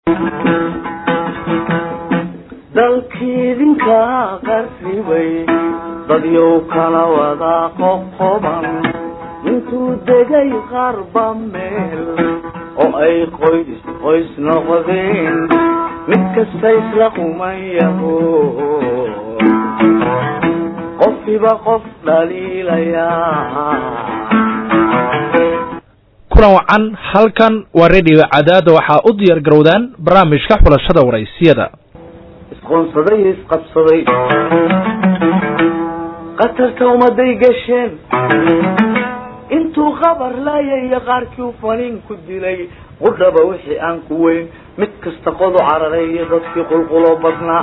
dalkiidinka qarribay dadyow kala wada qoqoban intuu degay qarba meel oo ay qoys qoys noqdeen mid kasta isla qumayaho qofkiiba qof dhaliilayaa kulan wacan halkan waa radio cadaada waxaa u diyaar garowdaan barnaamijka xulashada waraysiyada isqoonsaday iyo isqabsaday qatarta ummaday gasheen intuu khabar laayay qaarkii u faniin ku dilay qudhaba wixii aan ku weyn mid kasta qodu cararay iyo dadkii qulquloo badnaa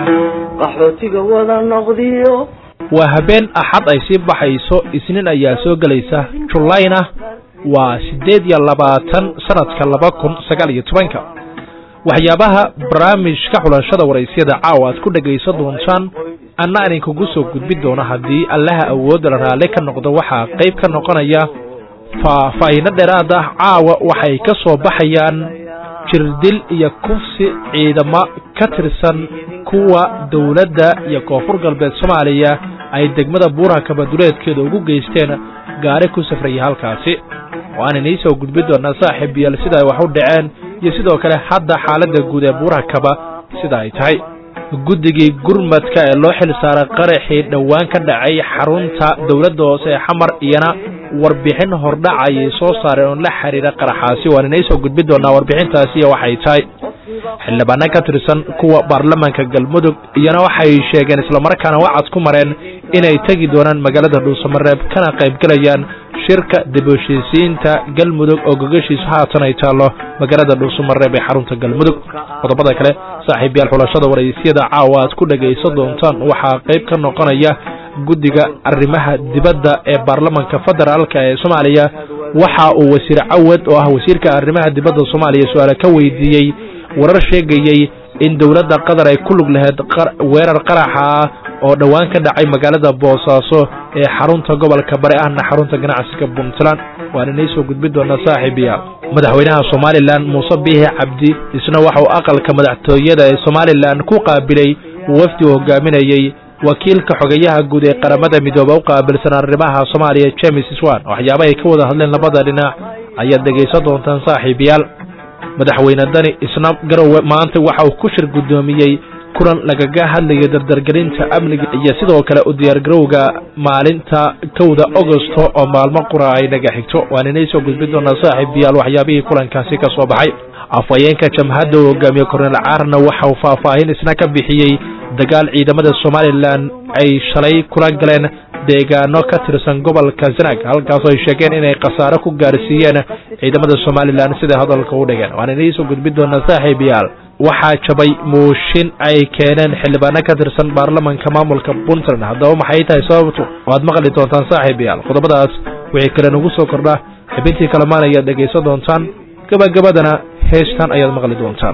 qaxootiga wada noqdiyo waa habeen axad ay sii baxayso isniin ayaa soo gelaysa julayna waa siddeed iyo labaatan sanadka laba kun sagaal iyo tobanka waxyaabaha barnaamijka xulashada waraysyada caawa aad ku dhegaysan doontaan anna idinkugu soo gudbin doono haddii allaha awoodda la raalli ka noqdo waxaa qayb ka noqonaya faahfaahiino dheeraad ah caawa waxay ka soo baxayaan jirdil iyo kufsi ciidamo ka tirsan kuwa dowladda iyo koonfur galbeed soomaaliya ay degmada buuraha kabaduleedkeeda ugu geysteen gaari ku safraya halkaasi waan inii soo gudbin doonaa saaxiib yaal sida ay wax u dhaceen iyo sidoo kale hadda xaaladda guud ee buuraha kaba sida ay tahay guddigii gurmadka ee loo xil saaray qaraxii dhowaan ka dhacay xarunta dowladda hoose ee xamar iyana warbixin hordhac ayay soo saareen oo la xiriira qaraxaasi waan inay soo gudbin doonaa warbixintaasi iyo waxay tahay xildhibaano ka tirsan kuwa baarlamaanka galmudug iyana waxay sheegeen islamarkaana wacad ku mareen inay tegi doonaan magaalada dhuusamareeb kana qaybgelayaan shirka dib u heshiisiinta galmudug oo gogashiisu haatan ay taallo magaalada dhuusamareeb ee xarunta galmudug qodobada kale saaxiib yaal xulashada waraysyada caawa aad ku dhegaysan doontaan waxaa qayb ka noqonaya guddiga arrimaha dibadda ee baarlamanka federaalka ee soomaaliya waxa uu wasiir cawad oo ah wasiirka arrimaha dibadda soomaaliya su-aale ka weydiiyey warar sheegayey in dowladda qatar ay ku lug lahayd weerar qaraxa ah oo dhowaan ka dhacay magaalada boosaaso ee xarunta gobolka bari ahna xarunta ganacsiga puntland waan inay soo gudbin doonaa saaxiibiya madaxweynaha somalilan muuse biixi cabdi isna waxa uu aqalka madaxtooyada ee somalilan ku qaabilay wafdi uu hogaaminayey wakiilka xogeyaha guud ee qaramada midooba u qaabilsan arrimaha soomaaliya james swan waxyaaba ay ka wada hadleen labada dhinac ayaad dhegaysan doontaan saaxiibayaal madaxweyne dani isna garowe maanta waxa uu ku shir guddoomiyey kulan lagaga hadlayo dardargelinta amniga iyo sidoo kale u diyaargarowga maalinta kowda agosto oo maalmo qura ay naga xigto waan inay soo gudbin doonaa saaxiibayaal waxyaabihii kulankaasi ka soo baxay afhayeenka jamhadda uu hogaamiye korneel caarna waxa uu faahfaahin isna ka bixiyey dagaal ciidamada somalilan ay shalay kula galeen deegaano ka tirsan gobolka zanag halkaasoo ay sheegeen inay khasaaro ku gaarsiiyeen ciidamada somalilan siday hadalka u dhigeen waan inay soo gudbin doonaa saaxiibayaal waxaa jabay muushin ay keeneen xildhibaano ka tirsan baarlamanka maamulka puntland haddaba maxay tahay sababtu waad maqli doontaan saaxiibayaal qodobadaas wixii kale nagu soo kordha xibintii kalamaan ayaad dhegaysan doontaan gabagabadana heestan ayaad maqli doontaan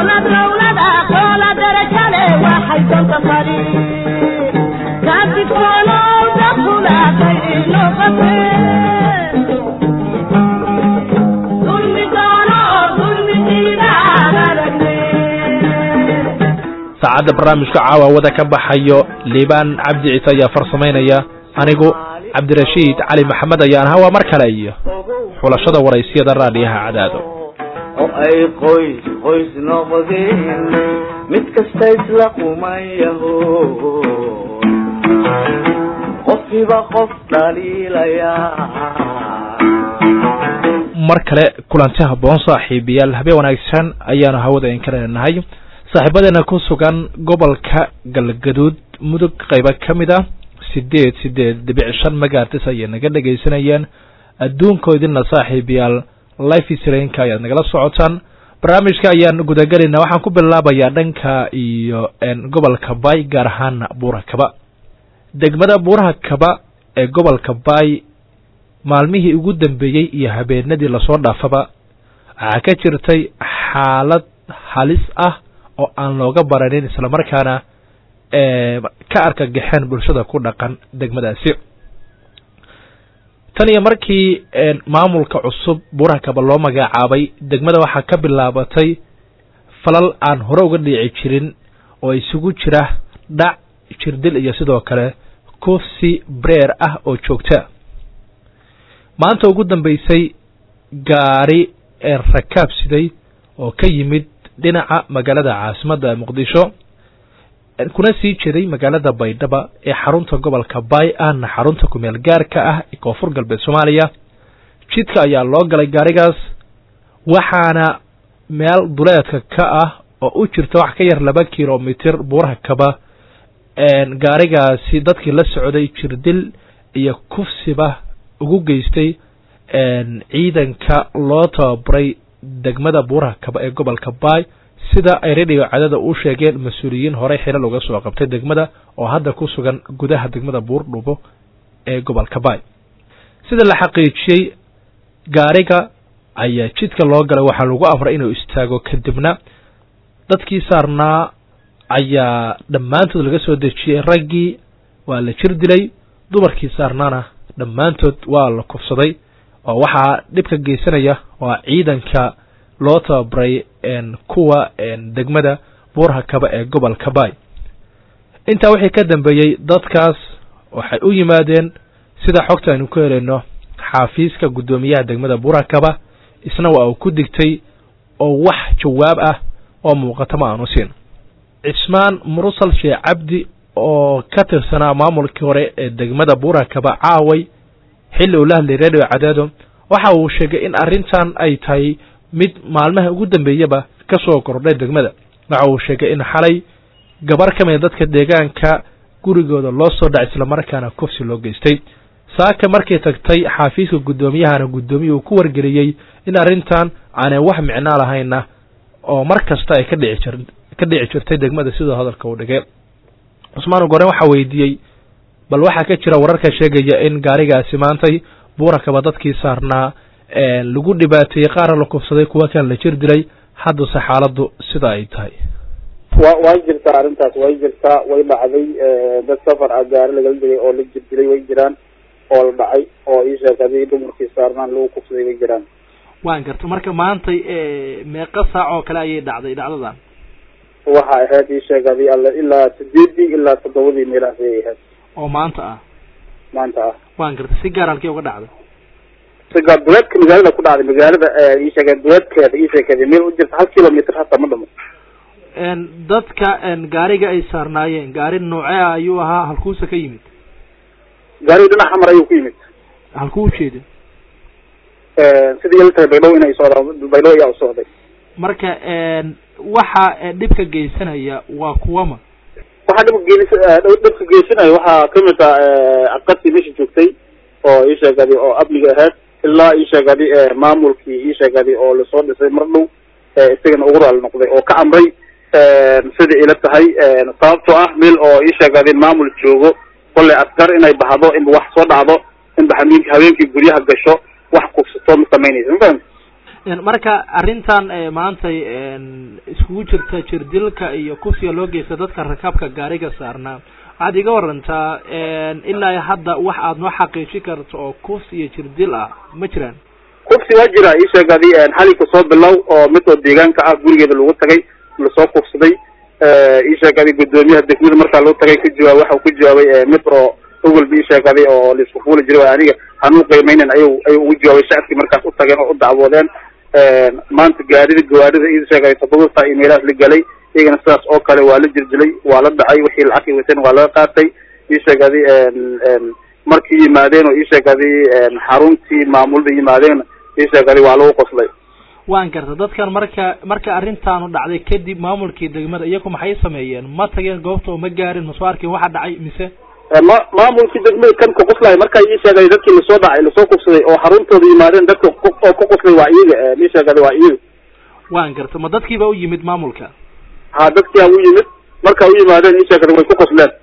saacadda barnaamijka caawa wada ka baxayo liibaan cabdi ciise ayaa farsamaynaya anigu cabdirashiid cali maxamed ayaan ahaa waa mar kale iyo xulashada waraysiyada raadiyaha cadaado oo ay qoys qoys noqdeen mid kasta isla qumayaho qofkiiba qof dhaliilayaa mar kale kulanti habboon saaxiibayaal habeen wanaagsan ayaanu hawada in ka leenahay saaxiibadeena ku sugan gobolka galgaduud mudug qaybo ka mid ah sideed sideed dhibic shan magaartis ayay naga dhegaysanayeen adduunko idinna saaxiibayaal life sranka ayaad nagala socotaan barnaamijka ayaan gudagelayna waxaan ku bilaabayaa dhanka iyo gobolka bay gaar ahaana buuraha kaba degmada buuraha kaba ee gobolka bay maalmihii ugu dambeeyey iyo habeenadii lasoo dhaafaba waxaa ka jirtay xaalad halis ah oo aan looga baranin islamarkaana ka argagaxeen bulshada ku dhaqan degmadaasi tan iyo markii maamulka cusub buuraha kaba loo magacaabay degmada waxaa ka bilaabatay falal aan hore uga dhiici jirin oo isugu jira dhac jirdil iyo sidoo kale kufsi breer ah oo joogta maanta ugu dambeysay gaari ee rakaab siday oo ka yimid dhinaca magaalada caasimadda muqdisho kuna sii jeeday magaalada baydhaba ee xarunta gobolka baay ahna xarunta kumeel gaarka ah ee koonfur galbeed soomaaliya jidka ayaa loo galay gaarigaas waxaana meel duleedka ka ah oo u jirta wax ka yar laba kilomitir buuraha kaba gaarigaasi dadkii la socday jirdil iyo kufsiba ugu geystay ciidanka loo tababaray degmada buuraha kaba ee gobolka baay sida ay radio cadada u sheegeen mas-uuliyiin horey xilal uga soo qabtay degmada oo hadda ku sugan gudaha degmada buurdhubo ee gobolka baay sida la xaqiijiyey gaariga ayaa jidka loo galay waxaa lagu amray inuu istaago kadibna dadkii saarnaa ayaa dhammaantood laga soo dejiyey raggii waa la jir dilay dumarkii saarnaana dhammaantood waa la kufsaday oo waxaa dhibka geysanaya waa ciidanka loo tababaray kuwa degmada buuraha kaba ee gobolka baay intaa wixii ka dambeeyey dadkaas waxay u yimaadeen sida xogta aynu ku helayno xaafiiska guddoomiyaha degmada buuraha kaba isna waa uu ku digtay oo wax jawaab ah oo muuqata ma aanu siin cismaan mursal sheekh cabdi oo ka tirsanaa maamulkii hore ee degmada buuraha kaba caaway xilli uu la hadlay radio cadaado waxa uu sheegay in arrintan ay tahay mid maalmaha ugu dambeeyaba ka soo kordhay degmada waxa uu sheegay in xalay gabar ka mida dadka deegaanka gurigooda loo soo dhacay islamarkaana kufsi loo geystay saaka markay tagtay xaafiiska guddoomiyahana guddoomiya uu ku wargeliyey in arrintan aanay wax micnaa lahayna oo mar kasta ay ka dhici jir ka dhici jirtay degmada sidoo hadalka uu dhigay cusmaan goren waxaa weydiiyey bal waxaa ka jira wararka sheegaya in gaarigaasi maantay buurakaba dadkii saarnaa lagu dhibaateeyey qaarna la kufsaday kuwa kan la jir dilay haddase xaaladdu sida ay tahay wa way jirtaa arrintaas way jirtaa way dhacday dad safar ah gaari lagala digay oo la jir dilay way jiraan oo la dhacay oo ii sheeg hadii dumarkii saarnaan lagu kufsaday way jiraan waan garta marka maantay meeqa saac oo kale ayay dhacday dhacdadan waxa ahayd ii sheeg hadii alle ilaa sideedii ilaa toddobadii meelahaas ayay ahayd oo maanta ah maanta ah waan garta si gaar halkii uga dhacday sigaa duleedka magaalada ku dhacday magaalada ii sheeg duleedkeeda ii sheegkeeda meel u jirta hal kilomitr hataa ma dhamo dadka gaariga ay saarnaayeen gaari noocee ah ayuu ahaa halkuusa ka yimid gaariga dhinac xamar ayuu ku yimid halkuu ujeeda sidii la tahay baydhabo inay socdaan baydhabo ayaa u socday marka waxa dhibka geysanaya waa kuwama waxaa dhibka geelis dhibka geysanaya waxaa kamid ah aqadtii meesha joogtay oo ii sheegadi oo amniga ahayd ilaa ii sheegadi maamulkii ii sheegadi oo lasoo dhisay mar dhow isagana ugu raali noqday oo ka amray sida ila tahay sababtoo ah meel oo ii sheegadi maamul joogo kolley askar inay baxdo inba wax soo dhacdo inba hameenki habeenkii guryaha gasho wax kufsato ma samaynaysa mafahant marka arrintan maantay iskugu jirta jirdilka iyo kufsiga loo geysta dadka rakaabka gaariga saarnaa waxaad iga warantaa ilaa hadda wax aad noo xaqiijin karto oo kufsi iyo jirdil ah ma jiraan kufsi waa jira ii sheegadi xalinka soo bilow oo mid oo deegaanka ah gurigeeda lagu tagay lasoo kufsaday ii sheegadi guddoomiyaha degmada markaa loo tagay ka jawaab waxa uu ka jawaabay mid oo ogolba ii sheegadi oo laisku fuuli jiray aniga hanuu qiimeynen ayu ayuu ugu jawaabay shacabkii markaas u tageen oo u dacwoodeen maanta gaarida gawaarida ii sheegay toddoba saa iyo meelahaas la gelay iyagana sidaas oo kale waa la jirdilay waa la dhacay wixii lacagay wateen waa laga qaatay ii sheegadi markii yimaadeen oo ii sheegadi xaruntii maamulada yimaadeen ii sheegadi waa lagu qoslay waan garta dadkan marka marka arrintaanu dhacday kadib maamulkii degmada iyaku maxay sameeyeen ma tageen goobta oo ma gaarin masoo arkeen waxa dhacay mise ma maamulkii degmada kan ka qoslay markaa ii sheegay dadkii lasoo dhacay lasoo kufsaday oo xaruntooda yimaadeen dadka oo ka qoslay waa iyaga ii sheegadi waa iyaga waan garta ma dadkiiba u yimid maamulka ha dadkia u yimid marka u yimaadeen ii sheegadi way ku qosleen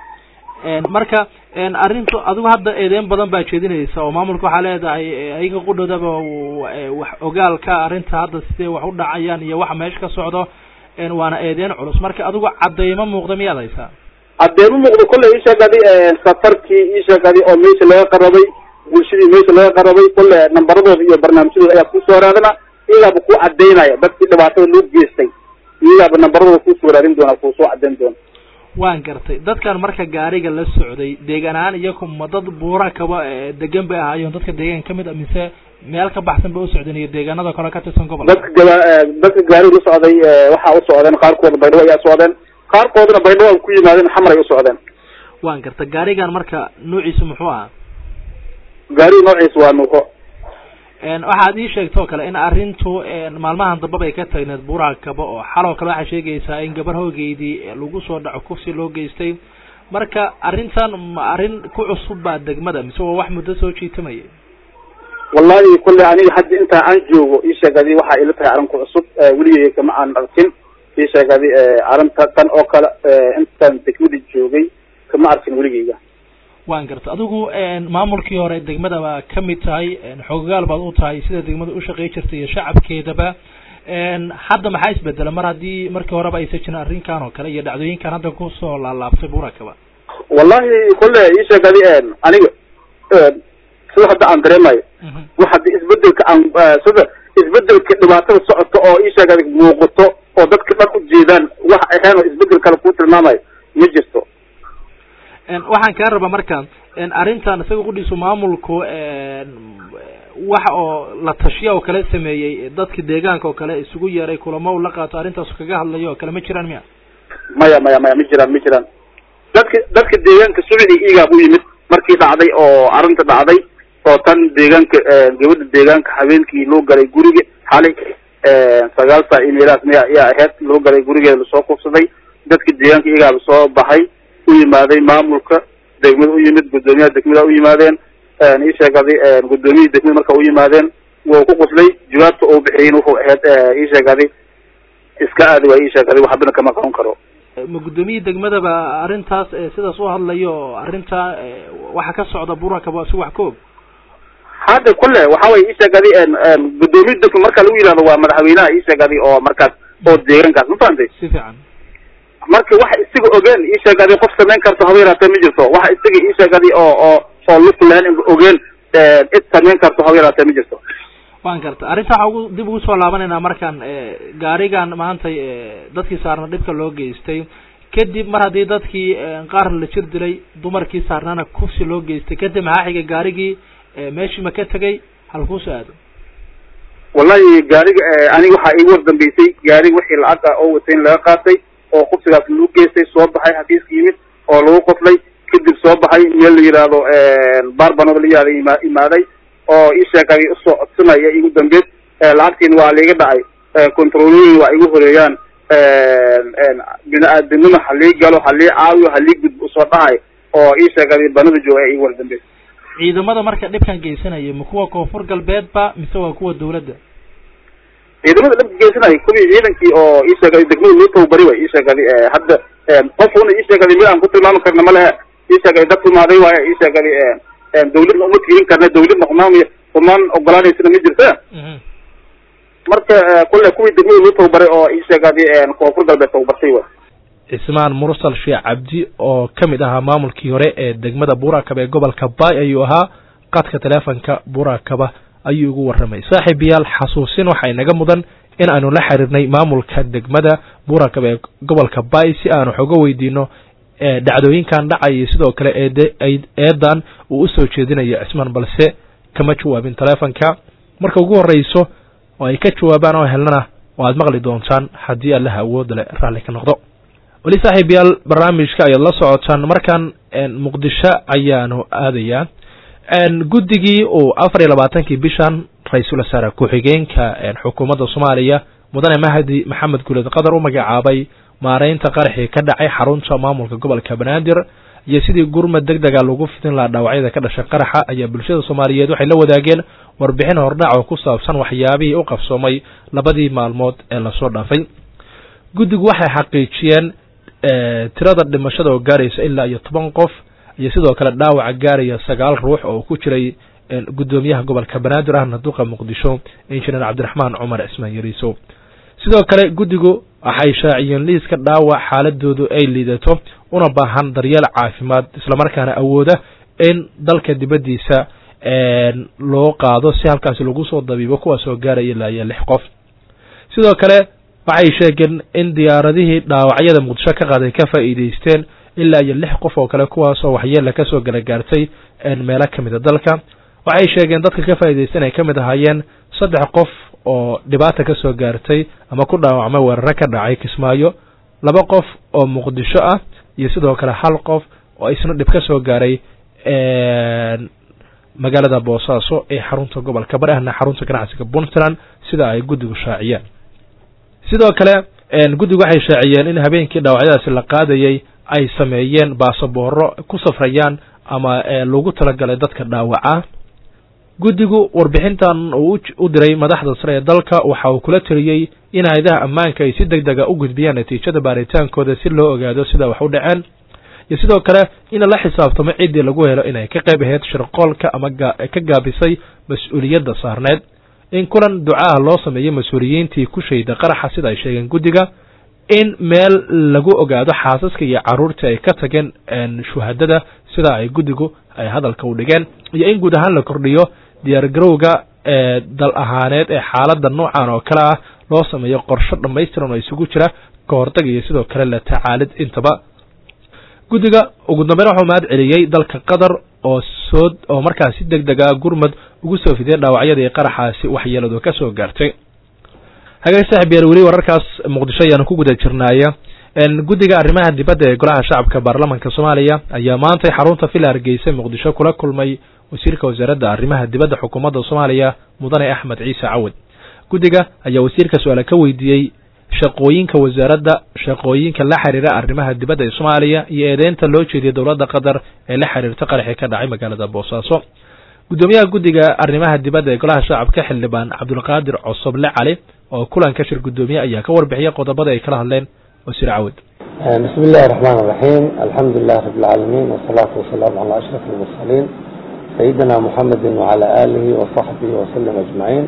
marka arrintu adigu hadda eedeyn badan baa jeedinaysa oo maamulka waxaa leedahay ayaga qudhoodaba wax ogaalka arrinta hadda sidee wax u dhacayaan iyo waxa meesha ka socdo waana eedeyn culus marka adigu cadeymo muuqda miyaad haysaa cadeymo muuqda kolley ii sheegadi safarkii ii sheegadi oo meesha laga qarabay bulshadii meesha laga qarabay kolle nambaradooda iyo barnaamijyadooda ayaa kusoo raadana iyagaaba ku cadeynaya dadkii dhibaatada loo geystay iyaaba nambaradooda kuusoo waraadin doona kuusoo cadeyn doona waan gartay dadkan marka gaariga la socday deegaan ahaan iyaku ma dad buura kaba degan bay ahaayeen dadka deegaan kamid a mise meel ka baxsan bay u socdeen iyo deegaanada kale ka tirsan gobolka dadka gaba dadka gaariga la socday waxaa u socdeen qaarkooda baydhabo ayaa socdeen qaarkoodana baydhabo ay ku yimaadeen xamar ay u socdeen waan garta gaarigan marka nuuciisu muxuu ahaa gaariga noociisa waa nuuko waxaad ii sheegtoo kale in arrintu maalmahan dambaba ay ka tagneed buuraha kaba oo xaloo kale waxaa sheegaysaa in gabar hoogeydii lagu soo dhaco kufsi loo geystay marka arrintan ma arrin ku cusub baa degmada mise waa wax muddo soo jiitamaya wallahi kolley aniga hadda intaa aan joogo ii sheegadi waxaa ila tahay arrin ku cusub weligay kama aan arkin ii sheegadi arrinta tan oo kale intaan degmada joogay kama arkin weligeyga waan garta adigu maamulkii hore degmada baa kamid tahay xoogaal baad u tahay sida degmada ushaqey jirtay iyo shacabkeedaba hadda maxaa isbedela mar haddii markii horeba aysa jirin arrinkan oo kale iyo dhacdooyinkan hadda kusoo laalaabtay burakaba wallahi kolle ii sheegadi aniga sida hadda aan dareemayo wax haddi isbedelka aan sida isbedelka dhibaatada socota oo ii sheegadi muuqato oo dadka dhan ujeedaan wax ahayn oo isbedel kale kuu tilmaamayo ma jirto waxaan kaa rabaa marka arrintan isaga qudhiisu maamulku waxa oo la tashiya oo kale sameeyey dadka deegaanka oo kale isugu yeeray kulamo u la qaato arrintaas kaga hadlayo oo kale ma jiraan miya maya maya maya ma jiraan ma jiraan dadka dadka deegaanka subixii iigaab u yimid markii dhacday oo arrinta dhacday oo tan deegaanka gabadha deegaanka habeenkii loo galay guriga xalay sagaal saa imeelaas miya ayaa ahayd loo galay gurigeeda lasoo kufsaday dadka deegaanka iigaaba soo baxay u yimaaday maamulka degmada u yimid guddoomiyaha degmada u yimaadeen ii sheegaday guddoomiyihii degmada marka u yimaadeen wuu ku quslay jawaabta uu bixiyin wuxuu ahayd ii sheegaday iska aadi waa ii sheegaday waxbana kama qaban karo ma guddoomiyihii degmadaba arrintaas sidaas u hadlayo oo arrinta waxa ka socda burakaba si wax ka og hadda kule waxa way ii sheegaday guddoomiya degma marka lagu yihahdo waa madaxweynaha ii sheegaday oo markaas oo deegaankaas ma fahamtay si fiican marka waxa isaga ogeen ii sheegaday qof samayn karto haba yaraatee ma jirto waxa isaga ii sheegaday oo oo oo luflaan ogeen cid samayn karto haba yaraatee ma jirto waan garta arrinta waxaa ugu dib ugu soo laabanaynaa markaan gaarigan maanta dadkii saarna dhibka loo geystay kadib mar haddii dadkii qaar la jir dilay dumarkii saarnana kufsi loo geystay kadib maxaa xigay gaarigii meeshii ma ka tegay halkuusoo aado wallahi gaariga aniga waxaa iigu wardambeysay gaariga wixii lacag ah oo watay in laga qaatay oo kufsigaas lagu geystay soo baxay xafiiska yimid oo lagu qoslay kadib soo baxay meel la yihahdo barbanooda la yihahdo ima imaaday oo ii sheegay usoo codsanaya igu dambeed lacagtiin waa liiga dhacay controlooyin waa igu horeeyaan bini-aadamnima halii galo halii caawiyo halii gudbo usoo dhahay oo ii sheegay banada jooga ee igu wardambeed ciidamada marka dhibkan geysanaya ma kuwa koonfur galbeedba mise waa kuwa dawladda ciidamada dhibka geysanaya kuwii ciidankii oo ii sheegay degmada loo tababari way ii sheegay hadda qofuna ii sheegay mid aan ku tilmaami karna ma lehe ii sheegay dad humaaday waayo ii sheegay dawladna uma tiirin karna dawladna humaam humaan ogolaanaysana ma jirta marka kule kuwii degmada loo tababaray oo ii sheegay koonfur galbeed tababartay wa cismaan mursal sheekh cabdi oo ka mid ahaa maamulkii hore ee degmada buurakaba ee gobolka baay ayuu ahaa qadka teleefonka buurakaba ayuu ugu warramay saaxiib yaal xasuusin waxay naga mudan in aanu la xiriirnay maamulka degmada buurakaba ee gobolka baay si aanu xoga weydiino dhacdooyinkan dhacaya sidoo kale eed eedan uu usoo jeedinayo cismaan balse kama jawaabin teleefonka marka ugu horreyso oo ay ka jawaabaan oo helnana oo aad maqli doontaan haddii allaha awoodda le raalli ka noqdo weli saaxiib yaal barnaamijka ayaad la socotaan markan muqdisho ayaanu aadayaa guddigii uu afar iyo labaatankii bishan ra-iisul wasaare ku-xigeenka xukuumadda soomaaliya mudane mahdi maxamed guuleed qatar u magacaabay maareynta qaraxii ka dhacay xarunta maamulka gobolka banaadir iyo sidii gurmad deg dega lagu fidin lahaa dhaawacyada ka dhashay qaraxa ayaa bulshada soomaaliyeed waxay la wadaageen warbixin hordhac oo ku saabsan waxyaabihii u qabsoomay labadii maalmood ee lasoo dhaafay guddigu waxay xaqiijiyeen tirada dhimashada oo gaaraysa ilaa iyo toban qof iyo sidoo kale dhaawaca gaaraya sagaal ruux oo ku jiray guddoomiyaha gobolka banaadir ahna duqa muqdisho injineer cabdiraxmaan cumar cismaan yariiso sidoo kale guddigu waxay shaaciyeen liiska dhaawac xaaladoodu ay liidato una baahan daryeel caafimaad islamarkaana awooda in dalka dibaddiisa loo qaado si halkaasi lagu soo dabiibo kuwaas oo gaaraya ilaa iyo lix qof sidoo kale waxay sheegeen in diyaaradihii dhaawacyada muqdisho ka qaaday ka faa'iideysteen ilaa iyo lix qof oo kale kuwaasoo waxyeella kasoo gala gaartay meelo ka mida dalka waxay sheegeen dadka ka faa'iideystan ay ka mid ahaayeen saddex qof oo dhibaata ka soo gaartay ama ku dhaawacmay weeraro ka dhacay kismaayo laba qof oo muqdisho ah iyo sidoo kale hal qof oo isna dhib ka soo gaaray magaalada boosaaso ee xarunta gobolka bari ahna xarunta ganacsiga puntland sida ay guddigu shaaciyeen sidoo kale guddigu waxay shaaciyeen in habeenkii dhaawacyadaasi la qaadayay ay sameeyeen baasabooro ku safrayaan ama lagu talagalay dadka dhaawaca guddigu warbixintan uu u diray madaxda sare ee dalka waxa uu kula teliyey in hay-adaha ammaanka ay si deg dega u gudbiyaan natiijada baaritaankooda si loo ogaado sida wax u dhaceen iyo sidoo kale in la xisaabtamo ciddii lagu helo inay ka qayb ahayd shirqoolka ama ka gaabisay mas-uuliyadda saarneed in kulan ducaah loo sameeyo mas-uuliyiintii ku shayda qaraxa sida ay sheegeen guddiga in meel lagu ogaado xaasaska iyo carruurtii ay ka tageen shuhadada sida ay guddigu ay hadalka u dhigeen iyo in guud ahaan la kordhiyo diyaargarowga ee dal ahaaneed ee xaaladda noocan oo kale ah loo sameeyo qorsho dhammaystiran oo isugu jira ka hortag iyo sidoo kale la tacaalid intaba guddiga ugu dambeyn waxuu mahad celiyey dalka qatar oo soo oo markaas si deg dega gurmad ugu soo fidiyay dhaawacyadii qaraxaasi waxyeeladu ka soo gaartay hagaag saaxib yaal weli wararkaas muqdisho ayaanu ku guda jirnaaya guddiga arrimaha dibadda ee golaha shacabka baarlamanka soomaaliya ayaa maantay xarunta villa hargeysa muqdisho kula kulmay wasiirka wasaaradda arrimaha dibadda xukuumadda soomaaliya mudane axmed ciise cawad guddiga ayaa wasiirka su-aale ka weydiiyey shaqooyinka wasaaradda shaqooyinka la xiriira arrimaha dibadda ee soomaaliya iyo eedeynta loo jeediyay dowladda qatar ee la xiriirta qaraxii ka dhacay magaalada boosaaso guddoomiyaha guddiga arrimaha dibadda ee golaha shacabka xildhibaan cabdulqaadir cosoble cali oo kulanka shir guddoomiye ayaa ka warbixiyay qodobada ay kala hadleen wasiir cawad bismi illahi raxmaan raxiim alxamdu lilah rabi lcaalamiin wasalaatu wasalaamu calaa ashraf almursaliin sayidina muxamedi wacala aalihi wasaxbihi wasalim ajmaciin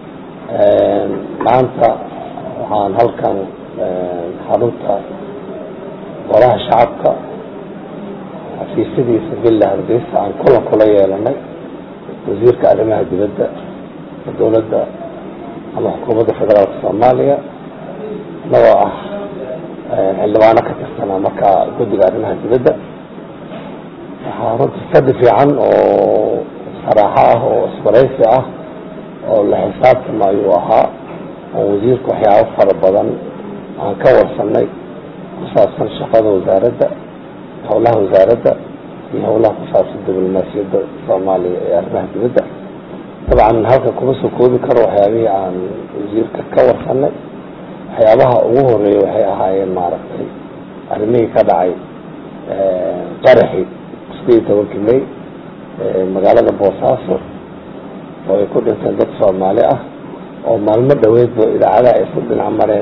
maanta waxaan halkan xarunta golaha shacabka xafiisyadiisa villa hargeysa aan kulan kula yeelanay wasiirka arrimaha dibadda dowladda ama xukuumadda federaalka soomaaliya inagoo ah xildhibaano ka tirsanaa markaa guddiga arrimaha dibadda waxaa runta fadhi fiican oo saraaxo ah oo isbaraysi ah oo la xisaabtama ayuu ahaa oo wasiirka waxyaabo fara badan aan ka warsanay ku saabsan shaqada wasaaradda howlaha wasaaradda iyo howlaha ku saabsan diblomaasiyadda soomaaliya ee arrimaha dibadda dabcan halka kuma soo koobi karo waxyaabihii aan wasiirka ka warsanay waxyaabaha ugu horeeya waxay ahaayeen maaragtay arrimihii ka dhacay qaraxi isku iyo tobankii may magaalada boosaaso oo ay ku dhinteen dad soomaali ah oo maalmo dhaweedba idaacadaha ay isku dhinac mareen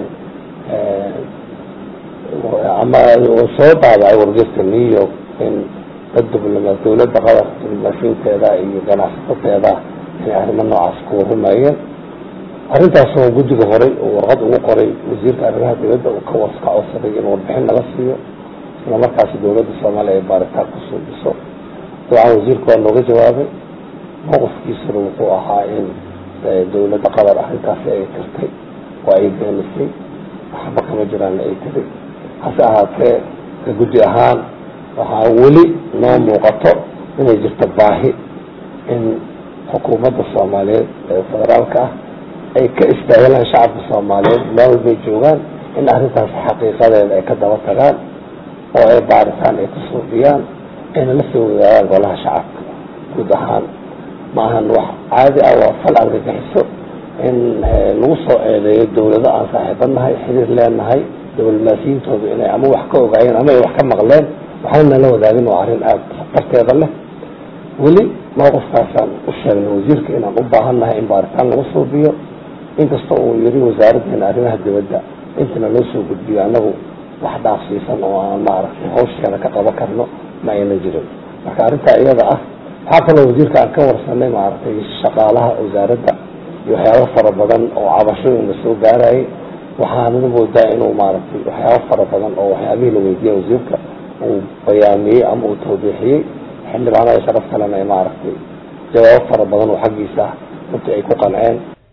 ama soo daabacay wargeyska new york in dad dibloma dawladda qatar diblomaasiinteeda iyo ganacsateeda inay arrimo noocaas ku warrumayeen arrintaasoo guddiga horay oo warqad ugu qoray wasiirka arrimaha dibadda uu ka waska codsaday in warbixin laga siiyo isla markaasi dawladda soomaaliya ay baaritaan ku suubiso dabcan wasiirka waa nooga jawaabay mowqifkiisuna wuxuu ahaa in dawladda qatar arrintaasi ay tirtay oo ay beenisay waxba kama jiraan ay tiri hase ahaatee ka guddi ahaan waxaa weli noo muuqato inay jirto baahi in xukuumadda soomaaliyeed ee federaalka ah ay ka istaahilaan shacabka soomaaliyeed meel walbay joogaan in arrintaas xaqiiqadeeda ay ka daba tagaan oo ay baaritaan ay ku suubiyaan ayna la soo wadaadaan golaha shacabka guud ahaan ma ahan wax caadi ah waa fal argagixiso in lagu soo eedeeyo dawlado aan saaxiibanahay xiriir leenahay diblomaasiyiintoodu inay ama wax ka ogaayeen ama ay wax ka maqleen waxayna la wadaagin waa arrin aada khatarteeda leh weli mowqifkaasaan u sheegnay wasiirka inaan u baahannahay in baaritaan lagu suubiyo inkasta uu yiri wasaaraddeena arrimaha dibadda intana loo soo gudbiyo annagu wax dhaafsiisan oo aan maaragtay hawsheena ka qaban karno ma aynan jirin marka arrintaa iyada ah waxaa kaloo wasiirka aan ka warsanay maaragtay shaqaalaha wasaaradda iyo waxyaabo fara badan oo cabashooyin la soo gaarayay waxaanana moodaa inuu maaragtay waxyaabo fara badan oo waxyaabihii la weydiiyey wasiirka uu bayaamiyey ama uu tawbiixiyey xildhibaanada sharaf kalena ay maaragtay jawaabo fara badan oo xaggiisa runtii ay ku qanceen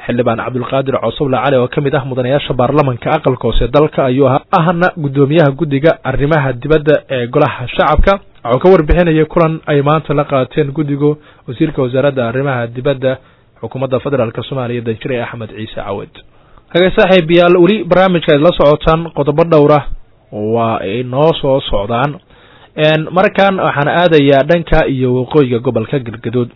xildhibaan cabdulqaadir cosoble cali oo ka mid ah mudanayaasha baarlamanka aqalka hoose dalka ayuu ahaa ahna guddoomiyaha guddiga arrimaha dibadda ee golaha shacabka wuxuu ka warbixinayay kulan ay maanta la qaateen guddigu wasiirka wasaaradda arrimaha dibadda xukuumadda federaalk soomaaliya danjire axmed ciise cawed hagay saaxiib yaal weli barnaamijka aad la socotaan qodobo dhowra waa ay noo soo socdaan markan waxaan aadayaa dhanka iyo waqooyiga gobolka galgaduud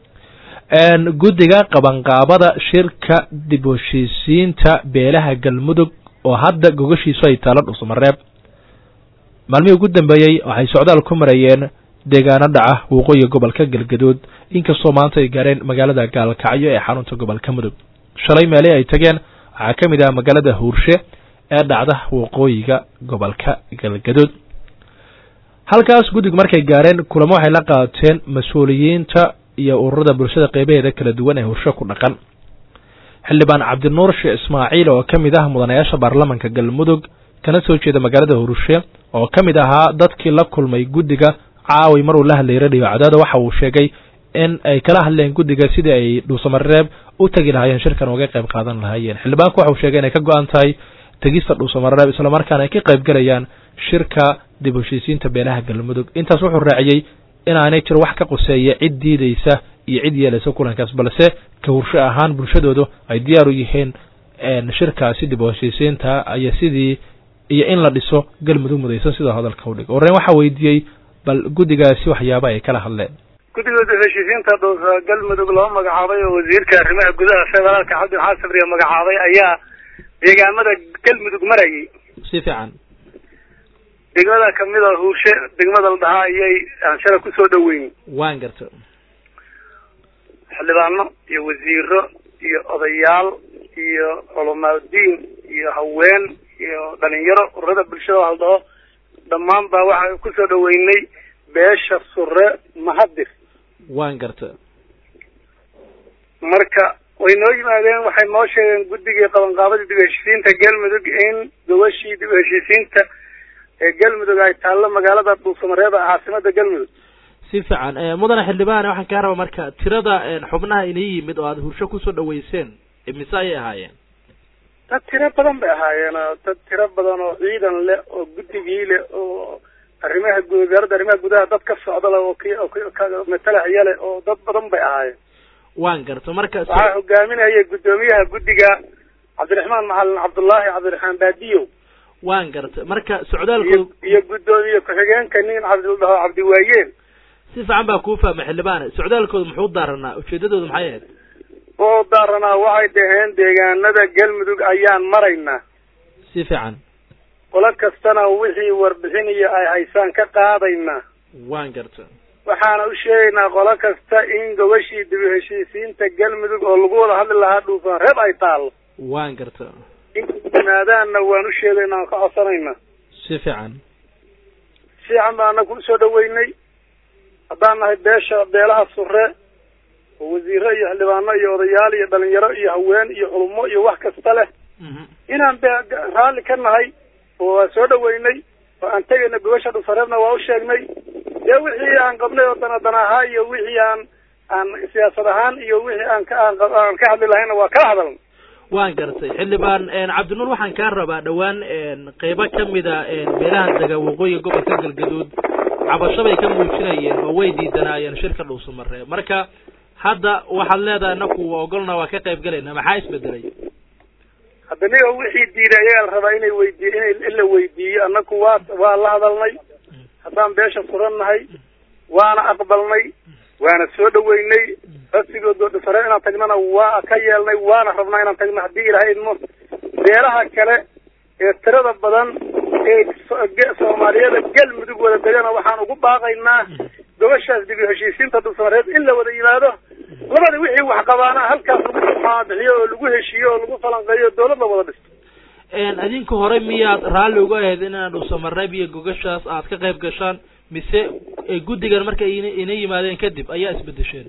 guddiga qabanqaabada shirka dib heshiisiinta beelaha galmudug oo hadda gogashiisu ay taalo dhusmareeb maalmihii ugu dambeeyey waxay socdaal ku marayeen deegaano dhaca waqooyiga gobolka galgaduud inkastoo maanta ay gaareen magaalada gaalkacyo ee xarunta gobolka mudug shalay meelii ay tageen waxaa ka mid ah magaalada huurshe ee dhacda waqooyiga gobolka galgaduud halkaas guddigu markay gaareen kulamo waxay la qaateen mas-uuliyiinta iyo ururada bulshada qeybaheeda kala duwan ee hursho ku dhaqan xildhibaan cabdinuur sheekh ismaaciil oo ka mid ah mudanayaasha baarlamanka galmudug kana soo jeeda magaalada hurshe oo ka mid ahaa dadkii la kulmay guddiga caawi mar uu la hadlayay radio cadaada waxa uu sheegay in ay kala hadleen guddiga sidii ay dhuusamareeb u tegi lahaayeen shirkan uga qayb qaadan lahaayeen xildhibaanku waxa uu sheegay inay ka go-an tahay tegista dhuusamareeb islamarkaana ay ka qayb galayaan shirka dib heshiisiinta beelaha galmudug intaas wuxuu raaciyey inaanay jiro wax ka qoseeya cid diideysa iyo cid yeelaysa kulankaas balse ka hursho ahaan bulshadoodu ay diyaar u yihiin shirkaasi dib u heshiisiinta iyo sidii iyo in la dhiso galmudug mudaysan sidoo hadalka u dhig wareen waxaa weydiiyey bal guddigaasi waxyaaba ay kala hadleen guddiga dib heshiisiinta dhuusa galmudug loo magacaabay oo wasiirka arrimaha gudaha federaalka cabdi maxamed sabriya magacaabay ayaa deegaamada galmudug marayay si fiican degmada kamid a huurshe degmada la dhahaa ayay aan shala kusoo dhaweyn waan garta xildhibaano iyo wasiiro iyo odayaal iyo culamaadiin iyo haween iyo dhalinyaro ururada bulshada la dhaho dhammaan baa waxaan kusoo dhaweynay beesha sure mahadir waan garta marka way noo yimaadeen waxay noo sheegeen guddigii qabanqaabadii dib heshiisiinta galmudug in gobashii dib heshiisiinta ee galmudug ay taallo magaalada dhuusamareeb ee caasimada galmudug si fiican mudane xildhibaan waxaan kaa rabaa marka tirada xubnaha inii yimid oo aada hursho kusoo dhaweyseen mise ayay ahaayeen dad tiro badan bay ahaayeen dad tiro badan oo ciidan leh oo guddigii leh oo arrimaha wasaaradda arrimaha gudaha dad ka socda leh oo k matalaxya leh oo dad badan bay ahaayeen waan garta marka waxaa hogaaminayay guddoomiyaha guddiga cabdiraxmaan macalin cabdullaahi cabdiraxmaan baadiyow waan garta marka socdaalkooda iyo guddoomiye ku-xigeenka nin cabdildhaho cabdiwaayeen si fiican baa kuu fahmay xildhibaane socdaalkooda muxuu daaranaa ujeedadooda maxay ahayd oo daaranaa waxay dhaheen deegaanada galmudug ayaan maraynaa si fiican qolo kastana wixii warbixinayo ay haysaan ka qaadaynaa waan garta waxaana u sheegaynaa qolo kasta in gobashii dib heshiisiinta galmudug oo lagu wada hadli lahaa dhuufaan reeb ay taallo waan garta in yimaadaanna waan u sheegaynaa aan ka codsanaynaa si fiican fiican baana ku soo dhaweynay haddaan nahay beesha beelaha sure oo wasiiro iyo xildhibaano iyo odayaal iyo dhalinyaro iyo haween iyo culummo iyo wax kasta leh inaan de raalli ka nahay oo waan soo dhaweynay oo aan tegayna gobasha dhusareebna waa u sheegnay dee wixii aan qabnay oo dana dan ahaa iyo wixii aan aan siyaasad ahaan iyo wixii aan ka aan aan ka hadli lahayna waa kala hadalna waan gartay xildhibaan cabdinuur waxaan kaa rabaa dhowaan qeybo kamida beelaha dega waqooyiga gobolka galgaduud cabasho bay ka muujinayeen oo way diidanaayeen shirka dhuusamareeb marka hadda waxaad leedahay inaku waa ogolna waa ka qayb galayna maxaa isbedelay hadda niga wixii diiday ayagaa la rabaa inay weydiiy inay in la weydiiyo annaku waa waa la hadalnay haddaan beesha suran nahay waana aqbalnay waana soo dhaweynay rasigood sare inaan tagnana waa ka yeelnay waana rabnaa inaan tagno haddii ilahay idmo beelaha kale ee tirada badan ee soomaaliyada galmudug wada degana waxaan ugu baaqaynaa gobashaas dib heshiisiinta dhulsamareed in la wada yimaado labada wixii wax qabaana halkaas lagu maabixiyo oo lagu heshiiyo oo lagu falanqeeyo dawlad la wada dhisto adinka hore miyaad raalli uga ahayd inaa dhuusamareeb iyo gogashaas aad ka qayb gashaan mise guddigan markay ina yimaadeen kadib ayaa isbedesheen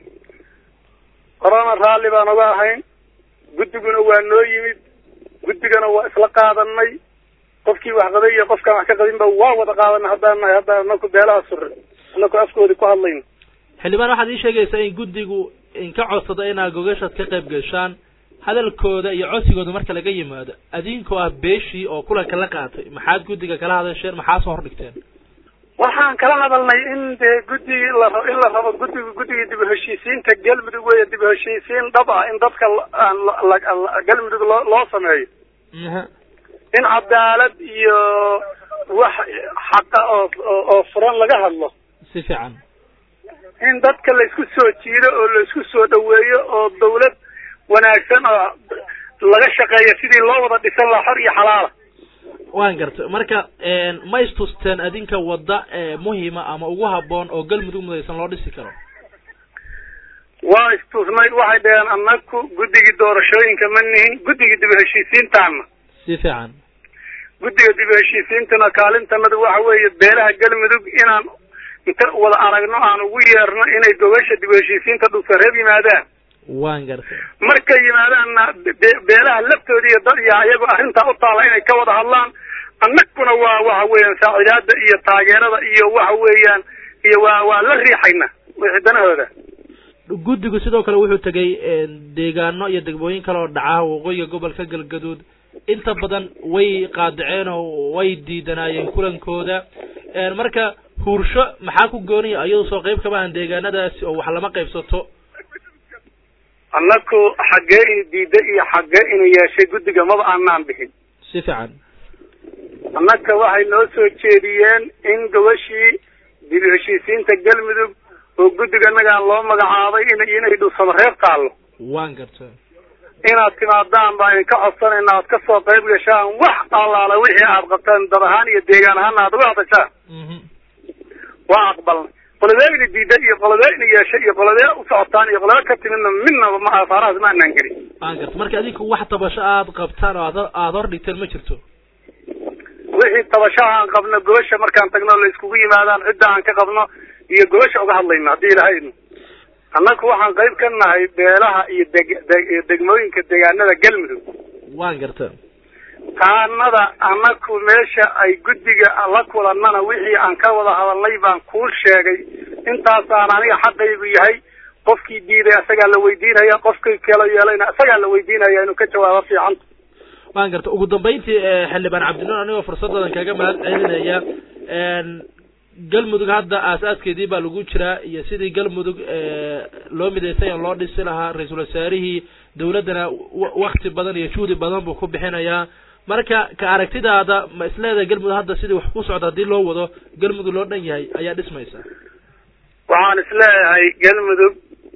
horena raalli baan uga ahayn guddiguna waa noo yimid guddigana waa isla qaadanay qofkii wax qabay iyo qofkaan wax ka qabinba waa wada qaadanay haddaan nahay haddaan anaku beelaha sure anaku afkoodii ku hadlayno xildhibaan waxaad ii sheegaysaa in guddigu inka codsada inaad gogashaad ka qayb gashaan hadalkooda iyo codsigooda marka laga yimaado adinkoo ah beeshii oo kulanka la qaatay maxaad guddiga kala hadasheen maxaa soo hordhigteen waxaan kala hadalnay in dee guddigii la ra- in la rabo guddiga guddigii dib u heshiisiinta galmudug weeye dib u heshiisiin dhab ah in dadka la- aan la- la- la- galmudug loo loo sameeyo Aha. in cadaalad iyo wax xaqa oo oo oo furan laga hadlo si fiican in dadka la isku soo jiido oo la isku soo dhaweeyo oo dawlad wanaagsan oo laga shaqeeyo sidii loo wada dhisan lahaa xor iyo xalaala waan gartay marka ma istusteen adinka wadda ee muhima ama ugu habboon oo galmudug mudaysan loo dhisi karo waa istusnay waxay dhaheen annaku guddigii doorashooyinka ma nihin guddigii dib u heshiisiintaana si fiican guddiga dib u heshiisiintana kaalintanadu waxa weeye beelaha galmudug inaan inta wada aragno aan ugu yeerno inay gobasha dib u heshiisiinta dhulsareeb yimaadaan waan gartay markay yimaadaanna be- beelaha laftooda iyo dad iyo ayagoo arrintaa u taala inay ka wada hadlaan annaguna waa waxa weeyaan saacidaada iyo taageerada iyo waxa weeyaan iyo waa waa la riixayna wixii danahooda guddigu sidoo kale wuxuu tegay deegaano iyo degmooyin kale oo dhaca waqooyiga gobolka galgaduud inta badan way qaadaceen oo way diidanaayeen kulankooda marka huursho maxaa ku gooniya ayadu soo qayb kama ahan deegaanadaasi oo wax lama qaybsato annaku xaggee inu diida iyo xaggee inuu yeeshay guddiga maba aanaan bixin si fiican annaka waxay noo soo jeediyeen in gabashii dib u heshiisiinta galmudug oo guddiga annagaan loo magacaabay in inay dhulsamo reer taallo waan garta inaad timaadaan baan idinka codsanayna aad ka soo qayb gashaan wax allaala wixii aad qabtaan dad ahaan iyo deegaan ahaana aad uga hadashaan waa aqbalnay qolobee ina diida iyo qolobee ina yeeshay iyo qolobee u socotaan iyo qolobee ka timidna midnaba ma asaarahaas ma anaan gelin waan garta marka adinku wax tabasho aad qabtaan oo aad aada hor dhigteen ma jirto wixii tabashaha aan qabno gobasha markaan tagno la iskugu yimaadaan cidda aan ka qabno iyo gobasha uga hadlayno haddii ilahaydno annaku waxaan qayb ka nahay beelaha iyo deg de degmooyinka deegaanada galmudug waan garta taanada annaku meesha ay guddiga la kulannana wixii aan ka wada hadalnay baan kuu sheegay intaasaan aniga xaqaygu yahay qofkii diiday isagaa la weydiinaya qofkii kala yeelayna isagaa la weydiinaya inuu ka jawaabo fiicanta waan garta ugu dambayntii xildhibaan cabdinuur anigoo fursadadan kaga mahad celinaya galmudug hadda aas-aaskeedii baa lagu jiraa iyo sidii galmudug loo midaysay oo loo dhisi lahaa ra-iisul wasaarihii dawladdana wakti badan iyo juhdi badan buu ku bixinayaa marka ka aragtidaada ma isleedahay galmudug hadda sidii wax ku socda haddii loo wado galmudug loo dhan yahay ayaa dhismaysa waxaan isleeyahay galmudug